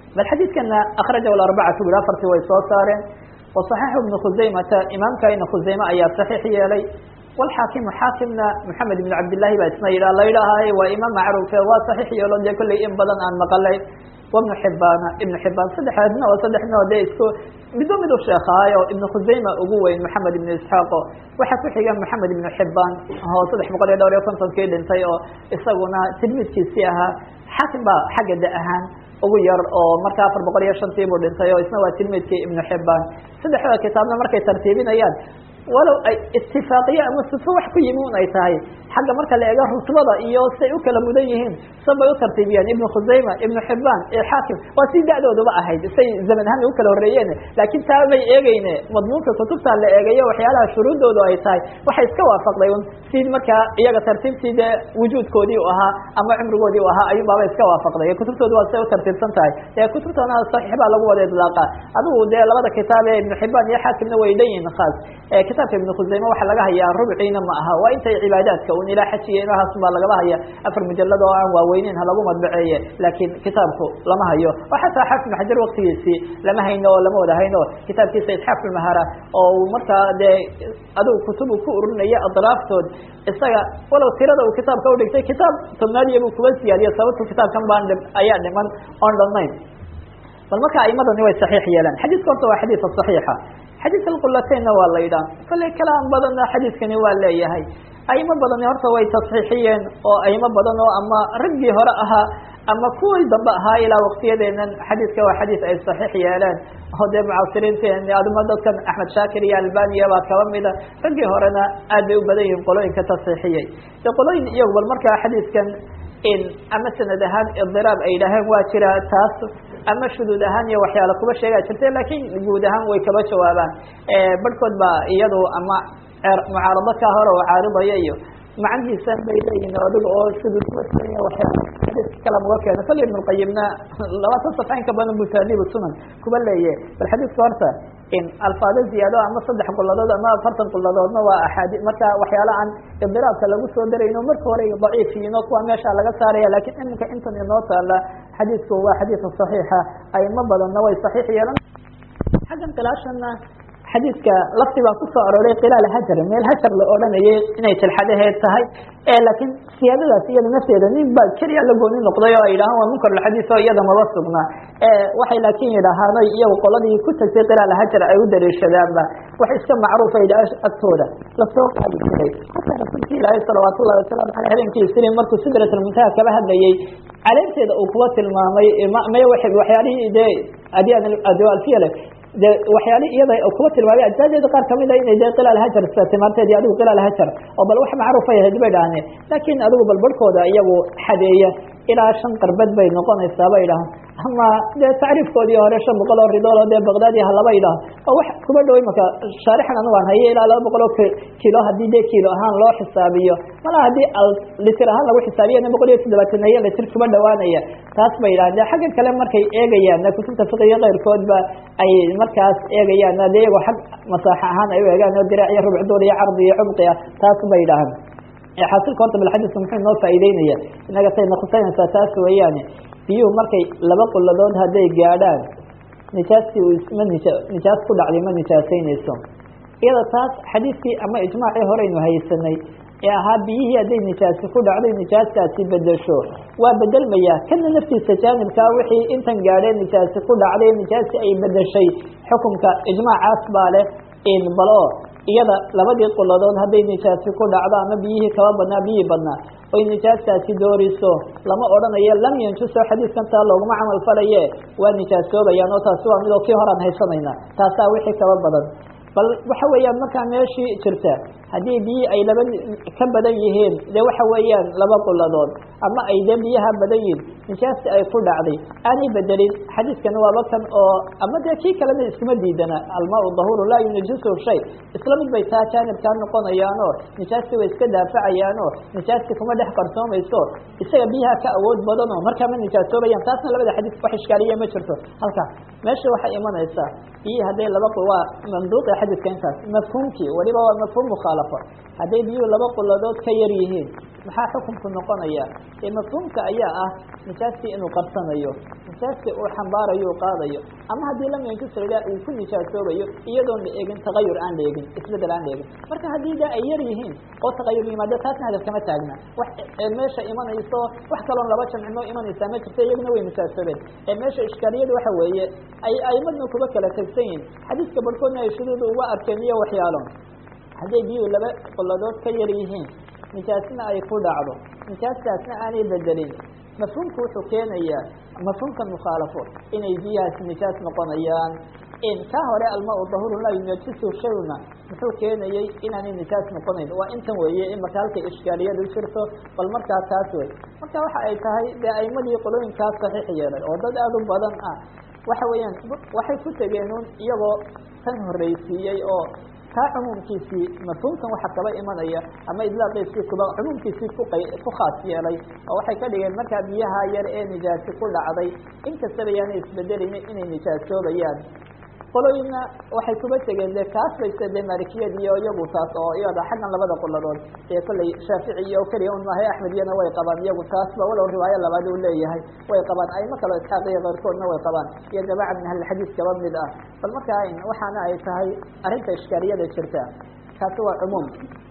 bal xadiidkana akrajahu arbacatu bil afartii way soo saareen waصaxiixu ibnu khuzaymata imaamka ibnu khuzayme ayaa saxiix yeelay walxaakimu xaakimna maxamed ibn cabdillahi baa isna yidhah la yidhaahaye waa imaam macruufe waa saxiix yeelo dee kolley in badan aan maqalay wabnu xibaana ibnu xibaan saddexaasna oo saddexna dee isku midba mid u sheekaayo ibnu khuzayma ugu weyn maxamed ibnu isxaaqo waxaa ku xiga maxamed ibnu xibaan oo saddex boqol iyo dhowr iyo kontonkii dhintay oo isaguna tilmiidkiisii ahaa xaakim baa xagga da ahaan ugu yar oo marka afar boqol iyo shantii buu dhintay oo isna waa tilmiidkii ibnu xibaan saddexda kitaabna markay tartiibinayaan walow ay itifaaqiye ama sifo wax ku yimi un ay tahay xagga marka la eego rutbada iyo say u kala mudan yihiin san bay u tartiibiyeen ibnu khusayma ibnu xibaan iyo xaakim waa si da-dooduba ahayd say zaman ahaan u kala horreeyeen laakiin taa may eegeyne madmuunka kutubta la eegayo waxyaalaha shuruuddoodu ay tahay waxay iska waafaqday un si markaa iyaga tartiibtii dee wujuudkoodii u ahaa ama cumrigoodii u ahaa ayuunbaaba iska waafaqday kutubtoodu waa say u tartiibsan tahay ee kutubtana saxiix baa lagu wada idlaaqa adigu dee labada kitaab ee ibnu xibaan iyo xaakimna way dhan yihin khaas kitaabka ibnu khusayme waxaa laga hayaa rubciina ma aha waa intay cibaadaadka un ilaa xajiya inahaas baa lagaba haya afar mujalad oo aan waaweyneyn ha lagu madbaceeye laakiin kitaabku lama hayo oo xataa xaafid ibn xajar waktigiisii lama hayno oo lama wada hayno kitaabkiisa isxaaf ulmahara oo uu markaa dee adigu kutub uu ku ururinaya adraaftood isaga walow tirada uu kitaabka udhigtay kitaab tobnaadiya buu kuba siyaadiyo sababtu kitaabkan baan ayaa dhiman oon dhannayn bal marka aimadani way saxiix yeelaan xadiiska horta waa xadiisa saxiixa xadiis alqulataynna waa la yidhaha kolley kalaam badanna xadiiskani waa leeyahay aimo badani horta way tasxiixiyeen oo aimo badan oo ama raggii hore ahaa ama kuwii dambe ahaa ilaa waktiyadeenan xadiiska waa xadiis ay saxiix yeeleen oo dee mucaasiriinteen aduma dadkan axmed shaakir iyo albaniya baa kaba mida raggii horena aad bay u badan yihiin qolooyinka tasxiixiyey de qolooyin iyagu bal markaa xadiiskan in ama sanad ahaan idiraab ay yidhaaheen waa jira taas ama shuduud ahaan iyo waxyaala kuba sheegaa jirta lakin guud ahaan way kaba jawaabaan barhkood baa iyadu ama mucaarado ka hore oo caaridaya iyo macnihiisan bay leeyihin adiga oo shuduud kuba sheegaya waxyaala xadiiska kala muga keena kali ibn lqayimna labaatan safxa in ka badan bu taadiib sunan kuba leeye bal xadiiska horta in alfaado ziyaado ama saddex quladood ama afartan quladoodna waa axaadi marka waxyaala aan idiraabka lagu soo darayno marka hore daciifiyiino kuwa meesha laga saaraya lakin iminka intan inoo taala xadiisku waa xadiisa saxiixa aimo badanna way saxiix yeelan xaggan khilaashana xadiidka lafti baa kusoo arooray khilaal hajar meel hajar la odhanayay inay tilxadaheed tahay laakiin siyaadadaas iyada nafteeda nin baa keliya la gooni noqday oo ay yidhahaan waa munkar lxadiis oo iyada maba sugnaa waxay laakin yidhaahaan iyagu qoladii ku tagtay khilaal hajar ay u dariishadaanba wax iska macruufa yidhaah agtooda lasoo qaadi jiray xataa rasuulka ilaahay salawaat ullahi wasalaamu aleyh habeenkii isriin markuu sidratlmuntaha kaba hadlayay caleemteeda uu kuwa tilmaamay may waxyaalihii dee adalfiyale de waxyaali iyada kuba tilmaamay ajzaadeeda qaar kamid a inay de khilaal hajar timaarteedi adigu khilaal hajar oo bal wax macruuf ay ahayd bay dhahdeen laakin adigu bal barhkooda iyagu xadeeya ilaa shan qarbad bay noqonaysaa bay dhahan ama dee tacriifkoodii hore shan boqol oo ridool oo dee baqdaadi halaba idhaah oo wax kuba dhaway marka shaarixan anigu aan haye ilaa laba boqol oo kilo haddii dee kilo ahaan loo xisaabiyo malaa haddii litir ahaan lagu xisaabiyana boqol iyo toddobaatan iyo litir kuba dhawaanaya taas bay yidhahan de xagga kale markay eegayaan kutubta fiqiga keyrkoodba ay markaas eegayaan de iyagoo xag masaaxa ahaan ay u eegaan oo diraac iyo rubcdood iyo cardi iyo cumqi ah taas bay yidhahaan xaasilka horta bal xadiisku muxuu inoo faa'iideynaya inaga sayna khusaynaysaa taas weeyaane biyuhu markay laba quladood hadday gaadhaan nijaastii uu isma nija nijaas ku dhacday ma nijaasaynayso iyada taas xadiiskii ama ijmaacii horeynu haysanay ee ahaa biyihii hadday nijaasi ku dhacday nijaastaasi bedesho waa bedelmaya kana naftiisa jaanibkaa wixii intan gaadhee nijaasi ku dhacday nijaasi ay bedeshay xukumka ijmaacaas baa leh in balo iyada labadii quladood hadday nijaasi ku dhacdo ama biyihii kaba badnaa biyihii badnaa oy nijaastaasi dooriso lama odhanayo lam yanjuso xadiiskan taa looguma camal falaye waa nijaasoobayaan oo taasi waa midoo kii horaan haysanayna taasaa wixii kaba badan bal waxa weeyaan markaa meeshii jirta haddii biyi ay laba ka badan yihiin de waxa weeyaan laba quladood ama ay de biyaha badan yihin nijaasti ay ku dhacday aanay bedelin xadiiskani waaba kan oo ama dee kii kalena iskuma diidana almaau dahuru laa yunajisu shay isla mid bay taa jaanibkaa noqonayaanoo nijaasti way iska daafacayaanoo nijaasti kuma dhex qarsoomayso isaga biyaha ka awood badanoo markaa ma nijaasoobayaan taasna labada xadiis wax ishkaaliya ma jirto halkaa meesha waxay imanaysaa biyii hadday laba waa manduuqi xadiiska intaas mafhuumkii waliba waa mafhuum mukhaala mukhaalafa hadday biyuhu laba quladood ka yar yihiin maxaa xukunku noqonaya ee mafhuumka ayaa ah nijaastii inuu qarsanayo nijaastii uu xambaarayo u qaadayo ama haddii lam yankisrida uu ku nijaasoobayo iyadoon la eegin tagayur aan la eegin isbedel aan la eegin marka haddii da ay yar yihiin oo tagayur yimaado taasna hadaf kama taagna wax meesha imanayso wax kaloon laba jamcino imanaysaa ma jirto iyaguna way nijaasoobeen ee meesha ishkaaliyadu waxa weeye ay aimadna kuba kala tegsan yihin xadiiska barhkoodna ay shuduuda uga arkeen iyo waxyaalo hadday biyuhu laba qoladood ka yar yihiin nijaasna ay ku dhacdo nijaastaasna aanay bedelin mafhuumku wuxuu keenayaa mafhuumka mukhaalafo inay biyahaasi nijaas noqonayaan in ka hore almaa dahuru laa yunajisu shayna muxuu keenayey inaanay nijaas noqonayn waa intan weeye in marka halkay ishkaaliyadu jirto bal markaa taas wey marka waxa ay tahay dee aimadii qolooyinkaas saxiix yeelay oo dad aada u badan ah waxa weeyaan waxay ku tegeenun iyagoo tan horreysiiyey oo kaa cumuumkiisii mafhuumkan waxa kaba imanaya ama idlaaqiisii kuba cumuumkiisii ku qa ku khaas yeelay oo waxay ka dhigeen markaa biyaha yar ee nijaasi ku dhacday inkastaba yaanay isbedelaynin inay nijaasoobayaan qolooyinna waxay kuba tegeen dee kaas bayse dee maalikiyad iyo iyagu taas oo iyada xaggan labada qoladood ee kollay shaafici iyo keliya un maahay axmed iyana way qabaan iyagu taasba walow riwaayo labaad uu leeyahay way qabaan ayma kalo isxaaq iyo keyrkoodna way qabaan iyo jamaaca min ahlilxadiis kaba mid ah bal markaa waxaana ay tahay arrinta ishkaaliyada jirta kaasi waa cumuum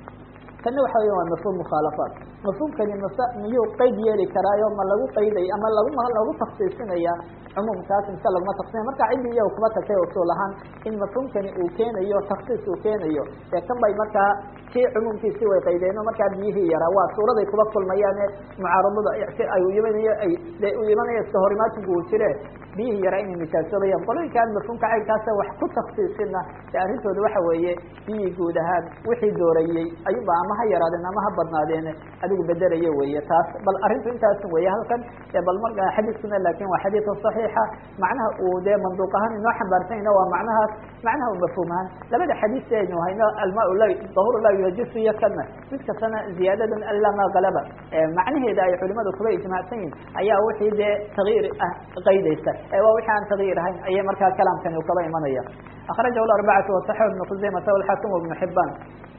kana waxa weya waa mafhuum mukhaalafaat mafhuumkani mase miyuu qeyd yeeli karaayo ma lagu qayday ama lagu lagu taksiisinaya cumuumkaas mise laguma taksiina marka ciddii iyago kuma tagtay usuul ahaan in mafhuumkani uu keenayo taksiis uu keenayo ee kan bay markaa kii cumuumkiisii way qaydeeno markaa biyihii yaraa waa suuraday kuba kulmayaane mucaaradada ay imanayo ay de u imanaya iska horimaatinku uu jire biyihii yaraa inay nijaasoobayaan qolooyinka aan mafhuumka caynkaasa wax ku taksiisina de arrintooda waxa weeye biyihii guud ahaan wixii doorayey ayuba ama ha yaraadeen ama ha badnaadeen adigu bedelayo weeye taas bal arrintu intaas weeye halkan bal marka xadiiskuna laakin waa xadiid saxiixa macnaha uu dee manduuq ahaan inoo xambaarsanyna waa macnahaas macnaha u mafhuum ahaan labada xadiis aynu hayno almaa la dahuru laa yunajisu iyo kana mid kastana ziyaadadan alla ma galaba macnaheeda ay culimadu kuba ijmaacsan yihin ayaa wixii dee takyiir ah qaydaysa ee waa wixii aan takyiir ahayn ayay markaa kalaamkani kaba imanaya akrajahu arbacatu wasaxix ibnu khuzaymata walxaakim ibnu xibaan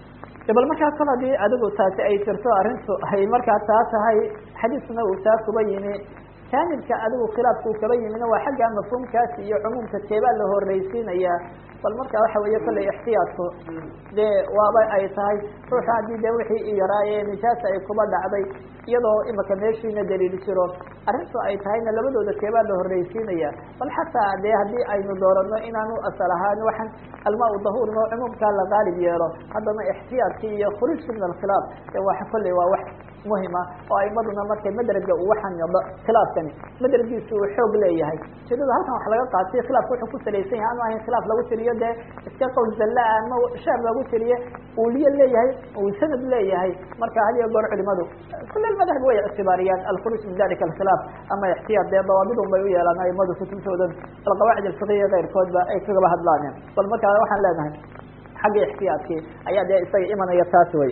bal markaa kol hadii adigu taasi ay jirto arrintu ay markaa taa tahay xadiiskuna uu taa kuba yimi jaanibka adigu khilaafku kaba yimina waa xagga mafhuumkaasi iyo cumuumka keebaa la horreysiinaya bal marka waxa weeye kollay ixtiyaadku dee waaba ay tahay ruuxa haddii de wixii yaraaye nijaasa ay kuba dhacday iyadoo imaka meeshiina daliil jiro arrintu ay tahayna labadooda keebaa la horreysiinaya bal xataa dee haddii aynu doorano inaanu asal ahaan waxaan almaa dahuur noo cumuumkaa la qaalib yeelo haddana ixtiyaadkii iyo khuruujki min alkhilaaf de waa kolley waa wax muhima oo aimaduna markay madraga uu waxaan khilaafkani madragiisu uu xoog leeyahay ujeedada halkan wax laga qaatay khilaafka wuxuu ku salaysan yahay anu ahayn khilaaf lagu tiriyo dee iska qowl zalla ama shaab lagu tiriye uuliye leeyahay uu sanad leeyahay marka had iyo goor culimadu kule madhab way ictibaariyaan alkhuruuj min dalika alkhilaaf ama ixtiyaad dee dawaabidun bay u yeelaan aimadu kutubtoodan alqawaacid alfiqiya keyrkoodba ay kagaba hadlaaneen bal markaa waxaan leenahay xagga ixtiyaadkii ayaa dee isaga imanaya taas wey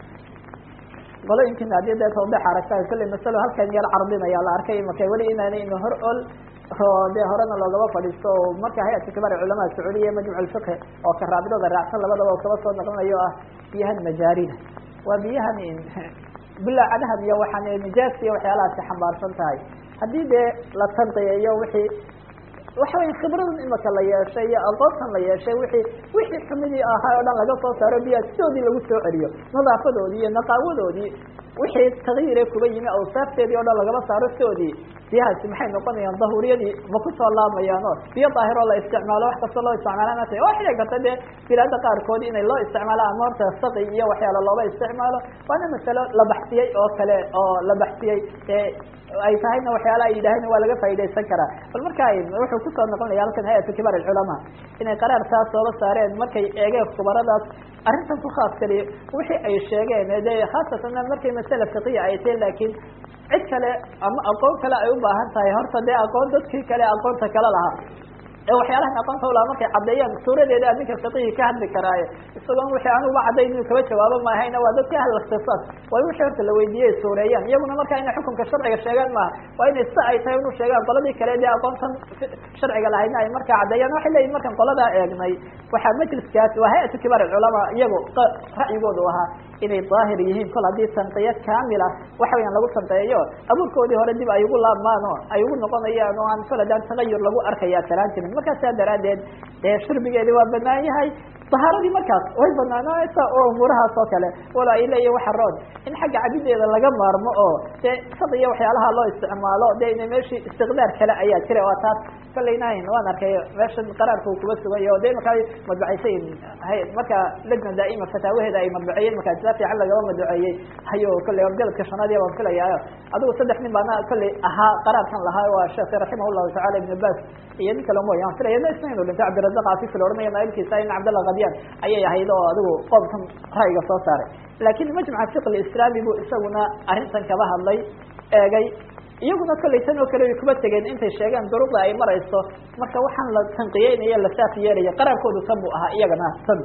qolooyinkiina haddii dee tawdex aragta kolley masalo halkan yar cardinaya la arkay marka weli inaanay ina hor ol oo dee horena loogaba fadhiisto o marka hay-adka kibaar culamaa sacuudiya majmuc alfiqhi oo ka raabidada raacsan labadaba oo kaba soo naqlinayo ah biyahan majaarida waa biyahan bilaacadahan iyo waxaan nijaas iyo waxyaalahaasi xambaarsan tahay haddii dee la tanqiyayo wixii waxa weya khibradan imaka la yeeshay iyo aqoontan la yeeshay wixii wixii xumidii ahaa o dhan laga soo saaro biyaha sidoodii lagu soo celiyo nadaafadoodii iyo naqaawadoodii wixii takyiire kuba yimi awsaafteedii o dhan lagaba saaro sidoodii biyahaasi maxay noqonayaan dahuriyadii ma kusoo laamayaan o biyo daahir oo la isticmaalo wax kastoo loo isticmaala ta waa xili karta dee bilaada qaarkood inay loo isticmaalo ama horta saqi iyo waxyaala looba isticmaalo waana masalo la baxsiyey oo kale oo la baxsiyey ay tahayna waxyaala ay yidhaaheen waa laga faa'idaysan karaa bal marka wuxuu kusoo noqonaya halkan hay-atu kibaar alculamaa inay qaraar taas sooba saareen markay eegeen khubaradaas arrintan ku khaas kaliya wixii ay sheegeen de khaasatan markay masale fiqiya ay tahay laakiin cid kale ama aqoon kale ay u baahan tahay horta dee aqoon dadkii kale aqoonta kale lahaa ee waxyaalahan aqoonta ulaa markay caddeeyaan suuradeeda ninka fiqihii ka hadli karaaye isagoon wixii anuba caddayn inuu kaba jawaabo maahayna waa dadka ahal ikhtisaas waa in wixii horta la weydiiyey suureeyaan iyaguna markaa inay xukunka sharciga sheegaan maaha waa inay sida ay tahay inu sheegaan qoladii kale dee aqoontan sharciga lahaydna ay markaa caddeeyaan waxay leeyihin markaan qoladaa eegnay waxaa majliskaas waa hay-atu kibaar alculamaa iyagu ra'yigoodu ahaa inay daahir yihiin kol haddii tanqiyo kaamila waxa weyaan lagu tanqeeyo abuurkoodii hore dib ay ugu laabmaan oo ay ugu noqonayaan oo aan kol haddaan tagayur lagu arkaya talaan jirin markaa saa daraaddeed dee shurbigeedi waa banaan yahay dahaaradii markaas way banaanaysa oo umuurahaas oo kale walo ay leeyihin waxa roon in xagga cabideeda laga maarmo oo dee sad iyo waxyaalaha loo isticmaalo de ina meeshii istiqdaar kale ayaa jira waa taas kalaynayn waan arkay meeshan qaraarka uu kuba sugay oo de markaa madbacaysayn marka lajna daa'ima fataawaheeda ay madbaceeyeen markaa sia fiican lagaba madbaceeyey hayo kolley galadka shanaad baan filayaayo adigu saddex nin baana kolley ahaa qaraarkan lahaa waa sheekh raximah llahu tacala ibn bas iyo nin kale mooy aan filaya na isna inu dhintay cabdirazaq afifi la ohanaya naailkiisa in cabdallah kadyan ayay ahayd oo adigu qoomkan ra'yiga soo saaray laakin majmaca fiq lislaami buu isaguna arrintan kaba hadlay eegay iyaguna kolley tan oo kale way kuma tegeen intay sheegeen duruqda ay marayso marka waxaan la tanqiyeynaya la saaf yeelaya qaraarkoodu tan buu ahaa iyagana tan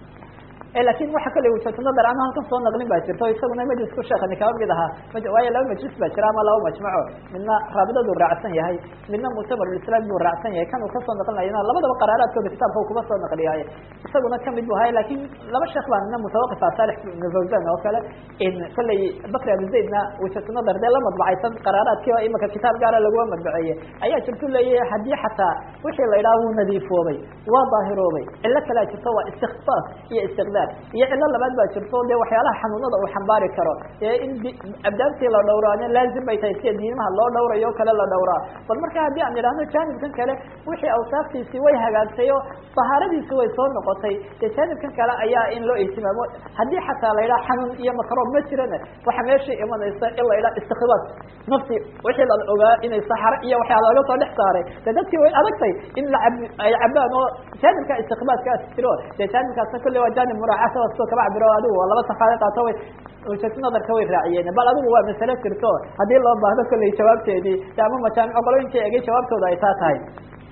lakin waxa kale wujatu nadar ama halkan soo naqlin baa jirta o isaguna majlisku sheekani kaba mid ahaa waayo laba majlis baa jira ama laba majmaco midna raabidadu raacsan yahay midna muctabarulislaam buu raacsan yahay kan uu kasoo naqlinayana labadaba qaraaraadkooda kitaabka u kuba soo naqliyaay isaguna kamid bu ahay lakin laba sheekh baa nina mutawaqifa salix ibn fawzan oo kale kolley bakri abi zaydna wujatu nadar dee la madbacaysan qaraaraadkii oo imika kitaab gaara laguma madbaceeyey ayaa jirtu leeyahay haddii xataa wixii la idhaha wuu nadiifoobay waa daahiroobay cilo kalea jirto waa istikfaaf iyo istiqdaar iyo cilo labaad baa jirto de waxyaalaha xanuunada uu xambaari karo ee in abdaabtii la dhowraane laazim bay tahay sida diimaha loo dhowrayo o kale la dhowraa bal marka haddii aan idhahno jaanibkan kale wixii awsaaftiisii way hagaagtay oo dahaaradiisi way soo noqotay dee jaanibkan kale ayaa in loo ihtimaamo haddii xataa la yidhaha xanuun iyo makroob ma jirana waxa meeshii imanaysa in la yidhaha istikbaas nafti wixii la ogaa inay saxaro iyo waxyaa laga soo dhex saaray de dadkii way adagtay in la ab ay cabaan oo jaanibka istikbaaskaas jiro dee jaanibkaasna kolley waa jaanib muraacasa kaba cabiro adigu laba safaada qaato way wujatu nadarka way raaciyeen bal adigu waa masale jirto haddii loo baahdo kolley jawaabteedii de ama majaamico qolooyinkii egay jawaabtooda ay taa tahay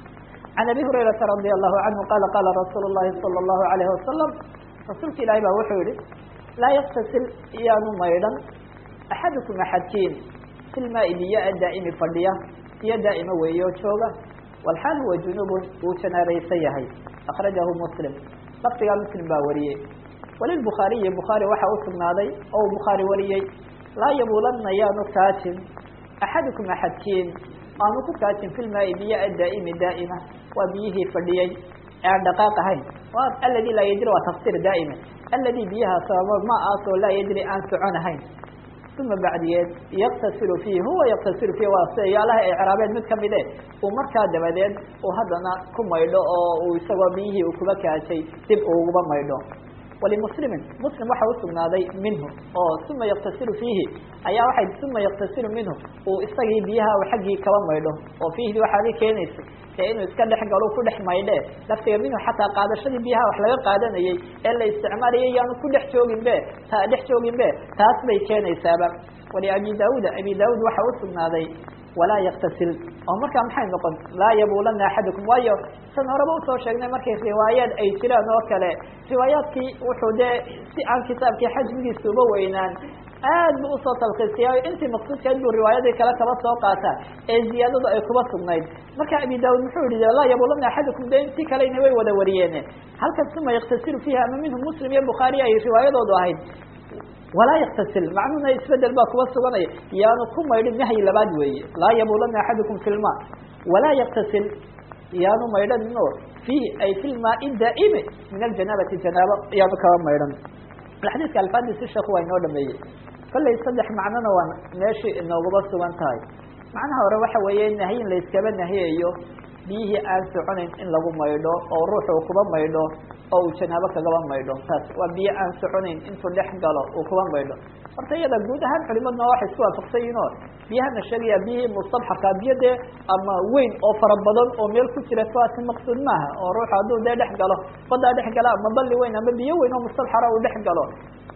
can abi hurayrata radi allahu canhu qala qala rasuul llahi sala allahu alayhi wasalam rasuulka ilahi baa wuxuu yihi laa yaktasil iyaanu maydhan axadukum axadkiin fi lmaai biyo-a daa'imi fadhiya biyo daa'ima weeyo jooga walxaal huwa junubun wuu janaabaysan yahay akrajahu muslim lafdigaa muslim baa wariyey walilbukhaariyi bukhaari waxaa usugnaaday oo uu bukhaari wariyey laa yabuulanna yaanu kaajin axadukum axadkiin aanu ku kaajin fi lmaai biyo-a daa'imi daa'ima waa biyihii fadhiyey ee aan dhaqaaq ahayn aladi laa yajri waa tafsiir daa'ima aladi biyaha sababo ma aasoo laa yajri aan socon ahayn uma bacdiyeed yaktasilu fiihi huwa yaktasilu fiihi waa siyaalaha ecraabeed mid kamide uu markaa dabadeed uu haddana ku maydho oo uu isagoo biyihii uu kuba kaajay dib uuguba maydho walimuslimin muslim waxa usugnaaday minhu oo uma yaktasilu fiihi ayaa waxay uma yaktasilu minhu uu isagii biyaha xaggii kaba maydho oo fiihdii waxaadi keenaysay ee inuu iska dhex galo ku dhex maydhe laftiga minhu xataa qaadashadii biyaha wax laga qaadanayay ee la isticmaalayay yaanu ku dhex joogin be ta dhex joogin be taas bay keenaysaaba wali abi daauda abi daauud waxa usugnaaday walaa yaktasil oo markaa maxay noqon laa yabuulana axadukum waayo san horeba usoo sheegnay markay riwaayaad ay jiraan oo kale riwaayaadkii wuxuu dee si aan kitaabkii xajmigiisa uba weynaan aad bu usoo talkiisiyay intii maqsuudkeed buu riwaayadii kale kaba soo qaata ee ziyaadadu ay kuba sugnayd marka abi daud muxuu yihi laa yabuulana axadukum de intii kalena way wada wariyeen halkan uma yaktasilu fiiha ama minhu muslim iyo bukhaari ay riwaayadoodu ahayd walaa yaktasil macnuhuna isbedel baa kuba suganaya yaanu ku maydhin nahyi labaad weeye laa yabuulana axadukum fi lma walaa yaktasil yaanu maydhanino fiihi ay fi lmaai daa'imi min aljanaabati janaabo yaanu kaba maydhan xadiiska alfaadisi sheekhu waa inoo dhameeyey kollay saddex macnona waa meeshii inooguba sugan tahay macnaha hore waxa weeye nahyin layskaba nahiyayo biyihii aan soconayn in lagu maydho oo ruuxu kuba maydho oo uu janaabo kagaba maydho taas waa biyo aan soconayn intuu dhex galo uu kuba maydho horta iyada guud ahaan culimadna waxay isku waafaqsan yihin oo biyahana sheegaya biyihii mustabxarka biyo dee ama weyn oo fara badan oo meel ku jira kuwaasi maqsuud maaha oo ruuxu hadduu dee dhex galo badaa dhex gala ama balli weyn ama biyo weyn oo mustabxara uu dhex galo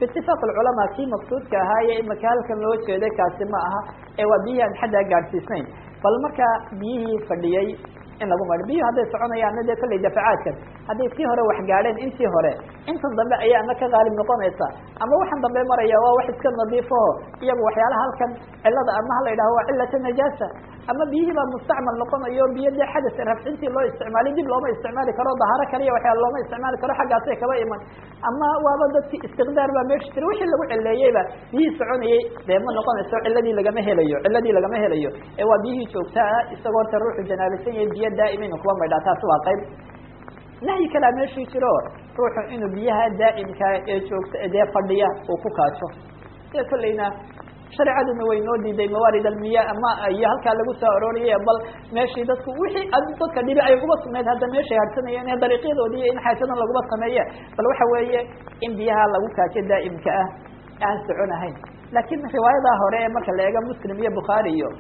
biitifaaq alculamaa kii maqsuudka ahaaye imaka halkan loo jeeday kaasi ma aha ee waa biyihii aan xaddaa gaadhsiisnayn bal markaa biyihii fadhiyey in lagu maydho biyuhu hadday soconayaanna dee kolley dafacaadkan hadday tii hore wax gaadheen intii hore intan dambe ayaa ama ka qaalib noqonaysa ama waxaan dambe maraya waa wax iska nadiifaho iyagu waxyaalaha halkan cilada ama hala yidhaho waa cilata najaasa ama biyihii baa mustacmal noqonayo biyo dee xadas rafcintii loo isticmaalay dib looma isticmaali karo dahaaro kaliya waxyaala looma isticmaali karo xaggaasay kaba iman ama waaba dadki istiqdaar baa meesha jira wixii lagu cileeyeyba biyihii soconayey dee ma noqonayso ciladii lagama helayo ciladii lagama helayo ee waa biyihii joogta ah isagoo horta ruuxu janaabisan yahay biyo daa'ima inu kuba maydhaa taasi waa qayb nahyi kalaa meeshii jiro ruuxu inuu biyaha daa'imka ee joogta dee fadhiya uu ku kaajo sida kolleyna shareecaduna way noo diiday mawaarid almiya ama iyo halkaa lagu soo arooriyay bal meeshii dadku wixii dadka dhibi ay uba sugnayd hadda meeshay hadsanayeen ee dariiqyadoodii in xaajadan laguba sameeye bal waxa weeye in biyaha lagu kaajo daa'imka ah aan soconahayn laakiin riwaayadaa hore ee marka la eego muslim iyo bukhaari iyo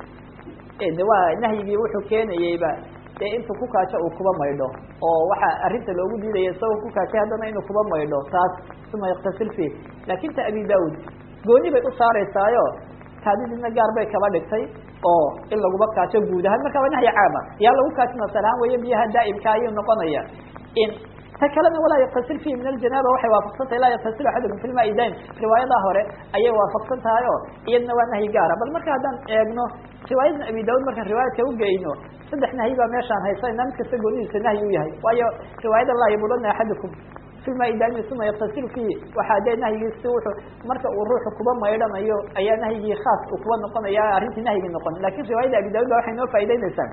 de waa nahyigii wuxuu keenayeyba dee intuu ku kaajo uu kuba maydho oo waxaa arrinta loogu diidaya isagoo ku kaajay haddana inuu kuba maydho taas uma yaktasil fi laakin ta abi daud gooni bay u saareysaayo kaadidina gaar bay kaba dhigtay oo in laguba kaajo guud ahaan marka waa nahyi caama yaa lagu kaajina salaan weeye biyaha daa'imka ayuu noqonaya in ta kalena walaa yaktasil fihi min aljanaaba waxay waafaqsan tahay laa yaktasil axadukum fi lmaai daim riwaayadaa hore ayay waafaqsan tahay o iyadna waa nahyi gaara bal marka haddaan eegno riwaayadan abi daud markaan riwaayadka ugeyno saddex nahyi baa meeshaan haysanayna mid kasta goonidiisa nahyi u yahay waayo riwaayada laa yabulana axadukum fi lmaai daimi uma yaktasil fihi waxaa dee nahyigiisi wuxuu marka uu ruuxu kuba maydhanayo ayaa nahyigii khaas uu kuba noqonaya arrintii nahyigii noqon lakin riwaayada abi daud ba waxay noo faa'ideynaysaa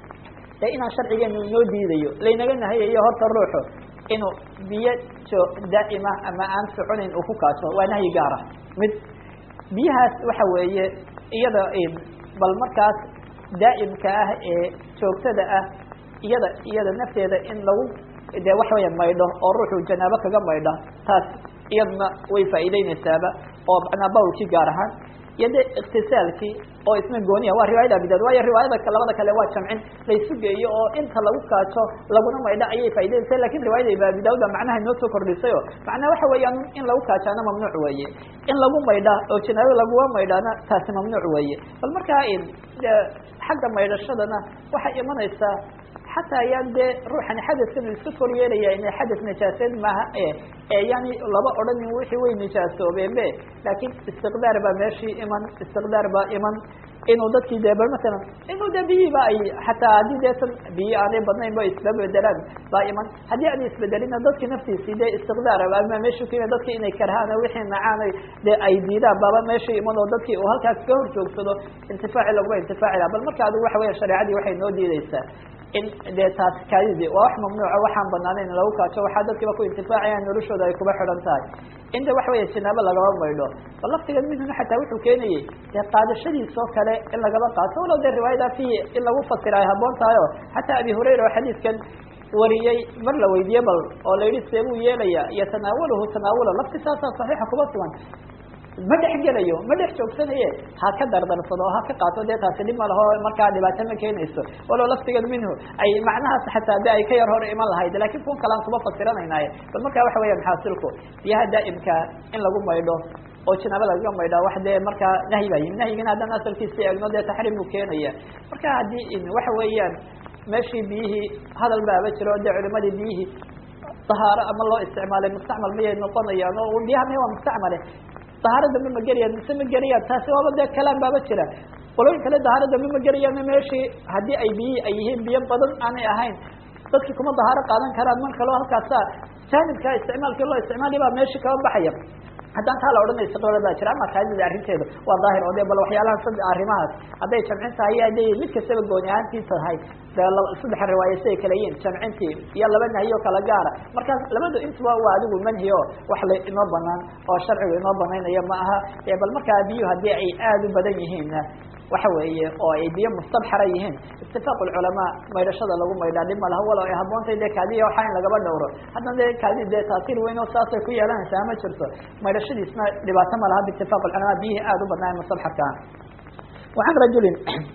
dee inaan sharcigeenu inoo diidayo laynaga nahayayo horta ruuxu inuu biyo jo daa'ima ama aan soconayn uu ku kaajo waa nahyi gaara mid biyahaas waxa weeye iyada bal markaas daa'imka ah ee joogtada ah iyada iyada nafteeda in lagu dee waxa weya maydho oo ruuxu janaabo kaga maydha taas iyadna way faa'iideynaysaaba oo macnaa bawlkii gaar ahaan iyo de iktisaalkii oo isna gooniya waa riwaayada abidaud waayo riwaayada labada kale waa jamcin laysu geeyo oo inta lagu kaajo laguna maydho ayay faa'ideynaysa lakin riwaayada abidaud ba macnaha inoo soo kordhisay o macnaha waxa weeyaan in lagu kaajaana mamnuuc weeye in lagu maydha oo janaabo laguga maydhaana taasi mamnuuc weeye bal markaa xagga maydhashadana waxay imanaysaa xataa ayaan dee ruuxani xadaskan iska kor yeelaya inay xadas najaaseed maaha e yani laba odhanin wixii way nijaasoobeebe laakin istiqdaar baa meeshii iman istiqdaar baa iman inuu dadkii dee bal masalan inuu de biyihiiba ay xataa haddii deetan biyi aanay badnayn ba isla bedelaan baa iman haddii aan isbedelina dadki naftiisii dee istiqdaar ama meeshu ka dadki inay karhaan wixii nacaan dee ay diidaan baaba meesha iman oo dadkii uu halkaas ka hor joogsado intifaaci laguma intifaaci laha bal marka adigu waxa weya shareecadii waxay noo diideysaa in dee taas kaadidi waa wax mamnuuca waxaan banaaneyn in lagu kaajo waxaa dadkiiba ku intifaacayaan noloshooda ay kuba xidhan tahay inta waxa weya janaabo lagaba maydho bal laftiga minhuna xataa wuxuu keenayey dee qaadashadiisoo kale in lagaba qaato walow dee riwaayada fihi in lagu fasira ay haboon tahay o xataa abi hurayra oo xadiidkan wariyey mar la weydiye bal oo la yidhi see buu yeelaya yatanaawaluhu tanaawula lafti saasaa saxiixa kuba sugan ma dhex gelayo ma dhex joogsanaye ha ka dardarsado o ha ka qaato dee taasi dhib ma laho markaa dhibaato ma keenayso walow laftigeed minhu ay macnahaas xataa de ay ka yar hor iman lahayd lakin kun kalaan kuma fasiranaynaye bal markaa waxa weya xaasilku biyaha daa'imka in lagu maydho oo janaaba lagaga maydha wax dee markaa nahyi baa yimi nahyigina haddaan asalkiisi eegno dee taxriim buu keenaya marka haddii waxa weeyaan meeshii biyihii hadal baaba jiro o dee culimadii biyihii dahaaro ama loo isticmaalay mustacmal miyay noqonayaan oo biyaha miya waa mustacmale dahaaro dambe ma gerayaan mise ma gerayaan taasi waaba dee kalaan baaba jira qolooyin kale dahaaro dambe ma gerayaan meeshii haddii ay biyihii ay yihiin biyo badan aanay ahayn dadki kuma dahaaro qaadan karaan mar kaleo halkaasa jaanibka isticmaalkii loo isticmaali baa meeshii kaba baxaya haddaan taa la odhanay istiqlaal baa jira ama kaadida arrinteedu waa daahir oo de bal waxyaalaha sad arrimahaas hadday jamcin tahay iyo hadday mid kastaba gooni ahaantii tahay saddex riwaaya siday kala yihiin jamcintii iyo laba nahyo kala gaara markaas labadu intuba waa adigu manhi o wax la inoo banaan oo sharcigu inoo banaynayo ma aha bal markaa biyuhu haddii ay aada u badan yihiinna waxa weeye oo ay biyo mustabxara yihiin itifaaq culamaa maydhashada lagu maydhaa dhib ma laha walow ay haboontay de kaadiya waxaa in lagaba dhowro haddana de kaadi dee taasiir weyn oo saasay ku yeelanaysaa ma jirto maydhashadiisna dhibaato ma laha biitifaaq culamaa biyihii aada u badnaayen mustabxarka ah wacan rajulin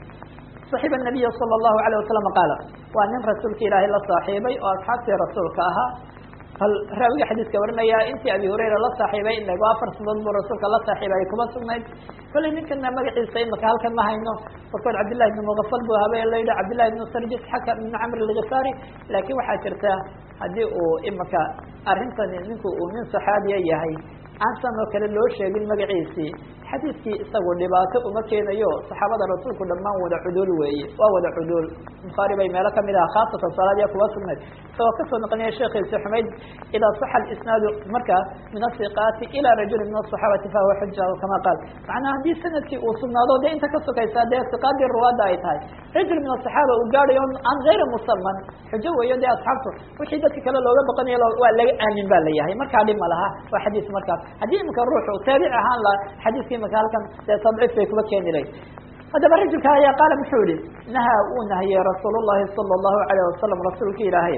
صaxiba الnabiy salى الlahu عalيه wasalam qaala waa nin rasuulka ilaahay la saaxiibay oo asxaabtii rasuulka ahaa bal raawiga xadiiska warinaya intii abi hurayra la saaxiibay in lago afar sanadood buu rasuulka la saaxiibay ay kuma sugnayd kollay ninkana magaciisa imaka halkan ma hayno warkood cabdillahi ibn muqafal buu habeen la yidhi cabdillahi ibn sarjis xakam ibn camr alghifaari laakiin waxaa jirta haddii uu imaka arrintani ninku uu nin saxaabiya yahay aan san oo kale loo sheegin magaciisii xadiidkii isagu dhibaato uma keenayo saxaabada rasuulku dhammaan wada cuduul weeye waa wada cuduul bukhaari bay meelo kamid aha khaasatan salaadiya kuwa sugnayd isagoo kasoo noqonaya sheekhiisi xumayd idaa saxa isnaadu markaa min asiqaati ilaa rajuli min asaxaabati fahuwa xuja kama qaal macnaa haddii sanadkii uu sugnaado dee inta ka sokaysaa dee siqaadii ruwaada ay tahay rajul min asaxaaba uu gaadhayo aan gayra musaman xujo weeyo dee asxaabtu wixii dadka kale looga baqanayo waa laga aamin ba la yahay markaa dhib ma laha waa xadiis markaas haddii imika ruuxu taabic ahaan la xadiiska imika halkan dee tadciif bay kuba keeni layd haddaba rajulka ayaa qaala muxuu yihi nahaa uu nahiyey rasuul llahi sala allahu alayh wasalam rasuulka ilaahay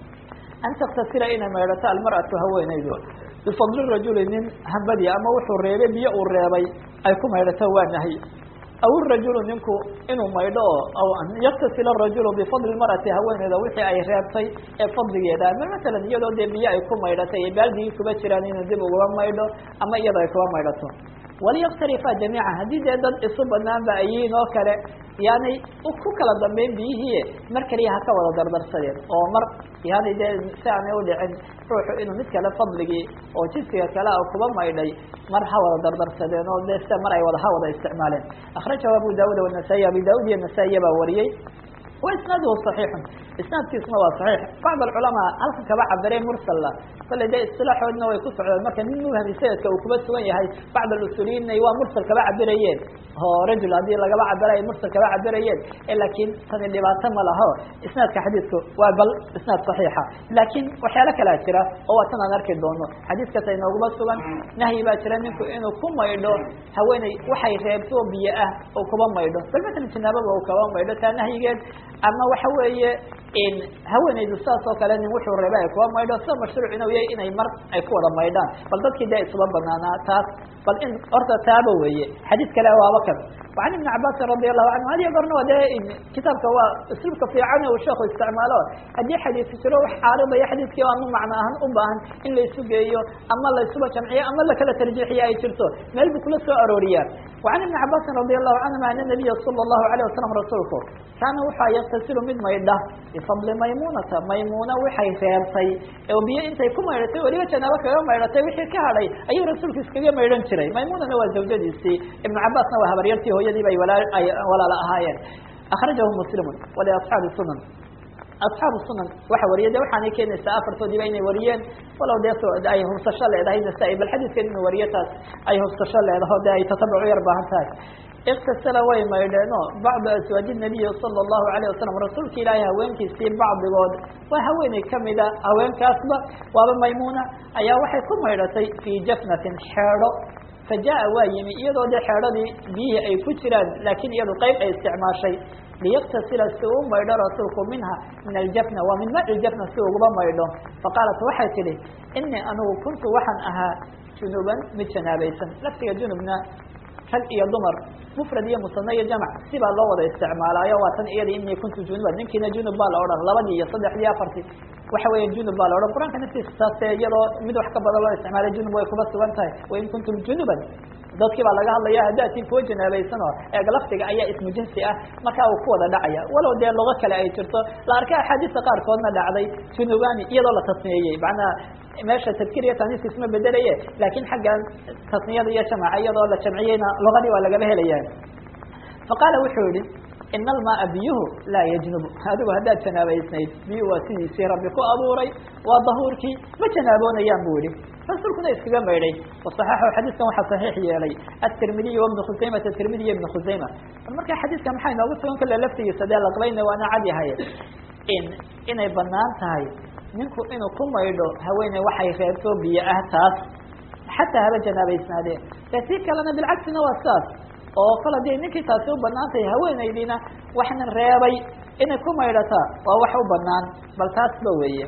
an taktasila inay maydhato almar'atu haweenaydu bifadli rajuli nin hambadii ama wuxuu reebay biyo uu reebay ay ku maydhato waa nahy aw irajulu ninku inuu maydho oo aw an yaktasila arajulu bifadli mar'ati haweeneyda wixii ay reebtay ee fadligeeda ama masalan iyadoo dee biyo ay ku maydhatay ee baaldigii kuba jiraan inuu dib ugaba maydho ama iyadoo ay kuba maydhato waliyaqtarifa jamiica haddii dee dad isu banaan ba ayiin oo kale yaanay ku kala dambeyn biyihii mar kaliya ha ka wada dardarsadeen oo mar yani dee si aanay udhicin ruuxu inuu mid kale fadligii oo jidsiga kale a kuba maydhay mar ha wada dardarsadeen oo de sida mar ay wada ha wada isticmaaleen akrajahu abu daawud wanasaayi abi daawud iyo nasaa-iya baa wariyey wa isnaaduhu صaxiixun isnaadkiisuna waa صaxiix bacd alculamaa halkan kaba cabiray mursalla kolley dee isilaaxoodna way ku socdeen marka nin muhami sanadka uu kuba sugan yahay bacd alusuliyiinna waa mursal kaba cabirayeen oo rajul haddii lagaba cabira ay mursal kaba cabirayeen laakiin tani dhibaato ma laho isnaadka xadiidku waa bal isnaad صaxiixa laakiin waxyaalo kalaa jira oo waa tan aan arki doono xadiiskaas ay nooguma sugan nahyi baa jira ninku inuu ku maydho haweeney waxay reebto biyo ah oo kuba maydho bal masalan janaababa uu kaba maydho taa nahyigeed ama waxa weeye haweeneydu saas oo kale nin wuxuu reeba ay kuba maydho sida mashruuc inuu yahay inay mar ay ku wada maydhaan bal dadkii dee isuba banaanaa taas bal in horta taaba weeye xadiid kale waaba kan وعن iبن cabاsi رadي الlahu عanهu hadiya gorna waa de kitaabka waa اسluubka fiican uu sheeku isticmaalo haddii xadiis jiro wax caaridaya xadiiskii ama macno ahaan u baahan in laisu geeyo ama laisuba jamciyo ama lakala tarjiixiyo ay jirto meel bu kula soo arooriyaa وعan iبن cabاsi رadي الlahu canهuma an النabiya slى الlahu عalيه wasalam rasuulku kaana wuxua yaktasilu mid maydha bifadli maymunata maymuna waxay reebtay oo biyo intay ku maydhatay weliba janaabo kaga maydhatay wixii ka hadhay ayuu rasuulku iskaga maydhan jiray maymunana waa zawjadiisii iبn cabaasna waa habaryartii hooyadii bay ay walaala ahaayeen akrajahu muslimu waliasxaabi sunan asxaabu sunan waxa wariya de waxaanay keenaysaa afartoodiiba inay wariyeen walow dee ay hubsasho leedahay nasaa-i bal xadiiskan inuu wariyo taas ay hubsasho leedaho de ay tatabuc yar baahan tahay iktasala way maydheeno bacdu aswaaji nabiyi sala allahu alayh wasalam rasuulka ilaahay haweenkiisii bacdigood waa haweeney kamida haweenkaasba waaba maymuna ayaa waxay ku maydhatay fii jafnatin xeedho fajaءa waa yimi iyadoo de xeedhadii biyihii ay ku jiraan laakiin iyadu qeyb ay isticmaashay liyaktasila si uu maydho rasuulku minha min aljafna waa min maci ljafna si uguba maydho faqaalat waxay tidhi inii anugu kuntu waxaan ahaa junuban mid janaabaysan laftiga junubna rag iyo dumar mufrad iyo musana iyo jamc sibaa loo wada isticmaalaayo waa tan iyada inii kuntu junuban ninkiina junub baa la odhan labadii iyo saddexdii afartii waxa weya junub baa la odhan qur-aanka naftiisa taase iyadoo mid wax ka badan loo isticmaalay junub way kuba sugan tahay wain kuntum junuban dadkii baa laga hadlaya hadaatiin kuwa janaabaysan oo eeg laftiga ayaa ismu jinsi ah markaa uu ku wada dhacaya walow dee lugo kale ay jirto la arkay axaadiista qaarkoodna dhacday junubani iyadoo la tasniyeeyey macnaha meesha tadkir iyo taniiska isma bedelaye laakiin xaggan tasniyada iyo jamaca iyadoo la jamciyeyna lugadii waa lagaba helaya faqaala wuxuu yihi ina almaaa biyuhu laa yajnubu adigu haddaad janaabaysnayd biyuhu waa sidiisii rabbi ku abuuray waa dahuurkii ma janaaboonayaan bu yihi rasuulkuna iskaga maydhay waصaxaxu xadiiskan waxaa saxiix yeelay atirmidiy wabnu khusaymata tirmidi iyo ibnu khusayma marka xadiiska maxaa inoogu sugan kale laftigiisa dee laqbayna waana cad yahay in inay banaan tahay ninku inuu ku maydho haweeney waxay reebto biyo ah taas xataa haba janaabaysnaadeen de si kalena bilcagsina waa sidaas oo kale dee ninkii taasi u banaan tahay haweeneydiina waxna reebay inay ku maydhataa waa wax u banaan bal taasba weeye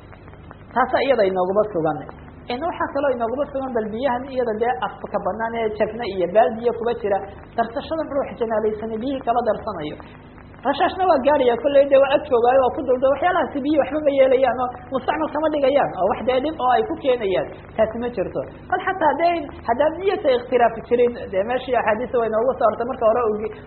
taasa iyada inooguma sugan waxaa kaloo inooguma sugan bal biyahan iyada dee afka banaan ee jafna iyo baaldiya kuba jira darsashadan ruux janaabaysana biyihii kaba darsanayo rashaashna waa gaaraya kolley de waa ag joogaayo waa ku dulda waxyaalahaasi biyo waxba ma yeelayaan oo mustacmal kama dhigayaan oo wax dee dhib oo ay ku keenayaan taasi ma jirto bal xataa de haddaan niyata ikhtilaafi jirin de meeshii axaadiisa way noogu soo hortay marka hore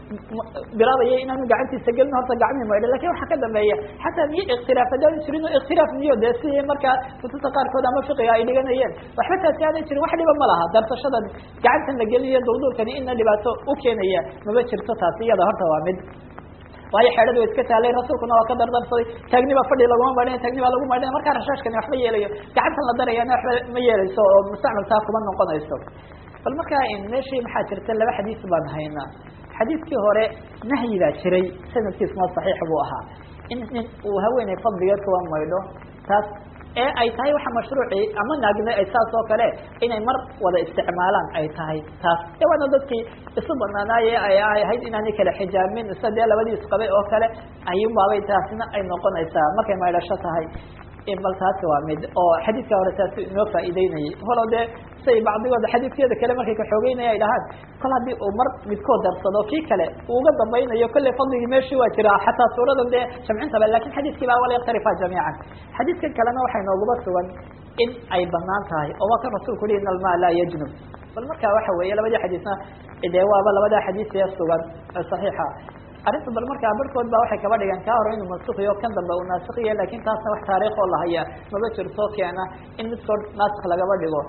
bilaabaya inaanu gacantiisa gelin horta gacmii maydha lakin waxaa ka dambeeya xataa niyo ikhtilaaf haddaan jirin oo ikhtilaaf niyo de si markaa kutubta qaarkood ama fiqiga ay dhiganayeen waxba taasi aanay jirin wax dhiba ma laha darsashadan gacantan la gelinayo dulduulkani ina dhibaato u keenaya mama jirto taasi iyada horta waa mid waayo xeedhada wa iska taalay rasuulkuna waa ka dardarsaday taagni baa fadhi laguma maydhana taagni baa lagu maydhana markaa rashaashkani waxma yeelayo gacantan la darayana waxba ma yeelayso oo mustacmaltaa kuma noqonayso bal markaa meeshii maxaa jirta laba xadiis baan haynaa xadiidkii hore nahyi baa jiray sanadkiisuna saxiix buu ahaa in nin uu haweeney fadligeed kuwa maydho taas ee ay tahay waxa mashruuci ama naagna ay saas oo kale inay mar wada isticmaalaan ay tahay taas de waana dadkii isu banaanaaye ay ahayd inaanay kala xijaamin isa dee labadii isqabay oo kale ayunbaabay taasina ay noqonaysaa markay maydhasho tahay bal taasi waa mid oo xadiidka hore taasi inoo faa'iideynayay holo dee say bacdigooda xadiidkeeda kale markay kaxoogeynaya ay dhahaan kol haddii uu mar midkood darsado kii kale uu uga dambaynayo kolley fadligii meeshii waa jiraa xataa suuradan dee jamcintaba lakin xadiidkii baa wala yakhtalifa jamiican xadiidkan kalena waxay nooguba sugan in ay banaan tahay oo waa kan rasulku uhi in alma laa yajnub bal marka waxa weeye labadii xadiisna dee waaba labadaa xadiis ee sugan ee saxiixa arrinta bal markaa barhkood ba waxay kaba dhigeen kaa hore inuu mansukiyo kan dambe uu naasikiya lakin taasna wax taariikh oo lahaya maba jirto keena in midkood naasik lagaba dhigo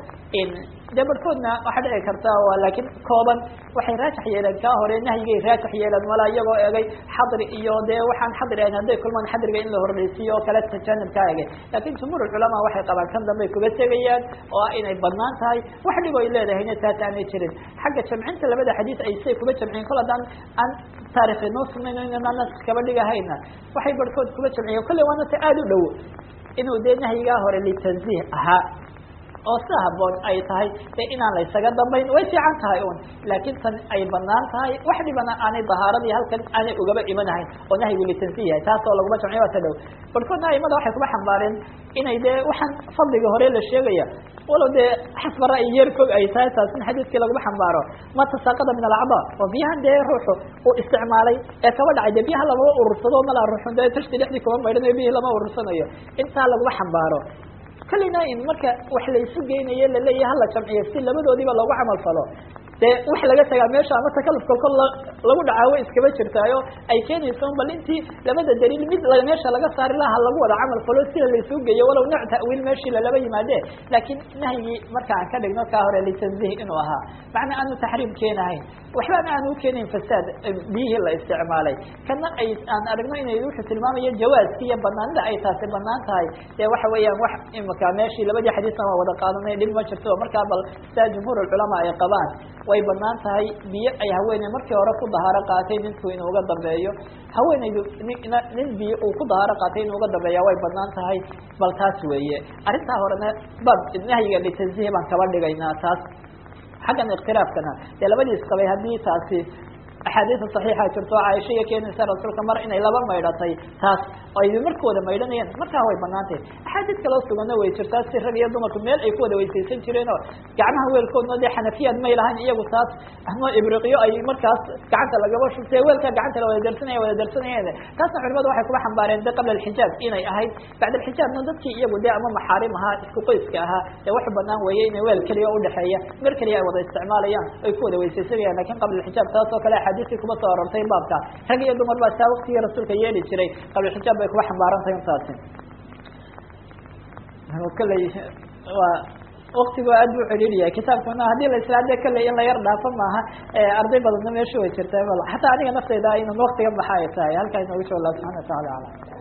dee barhkoodna waxaa dhici karta laakiin kooban waxay raajax yeeleen kaa hore nahyigay raajax yeeleen walaa iyagoo egay xadri iyo dee waxaan xadri ahayn hadday kulmaan xadriga in la horreysiiyo oo kale tajanib ka egay lakin jumhuur culamaa waxay qabaan kan dambe ay kuga tegayaan oo ah inay banaan tahay wax dhib ay leedahayna taas aanay jirin xagga jamcinta labada xadiis ay say kuba jamciyen kol haddaan aan taarikh inoo sugnayn inaan nask kaba dhigahayna waxay barhkood kuba jamciyen kolley waana ta aada u dhow inuu dee nahyigaa hore litanziih ahaa oo si haboon ay tahay de inaan la ysaga dambayn way fiican tahay un laakin tan ay banaan tahay wax dhibana aanay dahaaradii halkan aanay ugaba imanahayn oo nahyigu litansiih yahay taas oo laguma jamciyo waa ta dhow barkoodna aimada waxay kuba xambaareen inay dee waxaan fadliga hore la sheegaya walow dee xasba ra'yi yeerkoog ay tahay taas in xadiidkii laguma xambaaro ma tasaaqada min alacdaa oo biyahan dee ruuxu uu isticmaalay ee kaba dhacay dee biyaha lamaba urursado mala ruuxun dee tashti dhexdii kuma maydhanayo biyihii lama urursanayo intaa laguma xambaaro kalina in marka wax laysu geynayo laleeyahay hala jamciyo si labadoodiiba loogu camal falo dee wax laga tagaa meesha ama takaluf kolkol lagu dhacaawo iskaba jirtaayo ay keenayso bal intii labada daliil mid meesha laga saari laha lagu wada camal falo sida laysuu geeyo walow nooc ta'wiil meeshii lalaba yimaade laakiin nahyigii marka aan ka dhigno kaa hore litanzih inuu ahaa macna aanu taxriim keenahayn waxbana aanu ukeenayn fasaad biyihii la isticmaalay kana ay aan aragno inay wuxuu tilmaamayo jawaaski iyo banaanida ay taasi banaan tahay dee waxa weeyaan wax imaka meeshii labadii xadiisna waa wada qaadanay dhib ma jirto markaa bal sidaa jumhuur culamaa ay qabaan way banaan tahay biyo ay haweeney markii hore ku dahaaro qaatay ninku inuu uga dambeeyo haweeneydu nin biyo uu ku dahaaro qaatay inuu uga dambeeya way banaan tahay bal taas weeye arrintaa horena bab nahyiga litanzihi baan kaba dhigaynaa taas xaggan ikhtilaafkana dee labadii isqabay haddii taasi axaadiisa saxiixa jirto caaisha iyo keenaysa rasuulka mar inay laba maydhatay taas ay markooda maydhanayeen markaa way banaantahay axaadiis kaloo suganna way jirtaa si rag iyo dumarku meel ay ku wada weysaysan jireen oo gacmaha weelkoodna dee xanafiyaad may lahayn iyagu taas ama ibriqyo ay markaas gacanta lagaba shubtay weelkaa gacanta la wada darsanaya wada darsanayeen taasna culimadu waxay kuba xambaareen de qabla alxijaab inay ahayd bacda alxijaabna dadkii iyagu dee ama maxaarim ahaa isku qoyska ahaa dee wax banaan weeye inay weel keliya udhexeeya mer keliya ay wada isticmaalayaan ay ku wada weysaysanayaan lakin qabla alxijaab taas oo kale xadiiskii kuma soo arortay baabka rag iyo dumar baa saa waktigii rasuulka yeeli jiray qablaxijaab bay kuba xambaaran tahay intaasi kalley waa waktigu aad buu celiiliyahay kitaabkuna haddii la islaade kalley in la yar dhaafo maaha arday badanna meesha way jirtaa xataa aniga nafteyda inan waktiga baxa ay tahay halkaa inooga joogo allah subxana wa tacala alam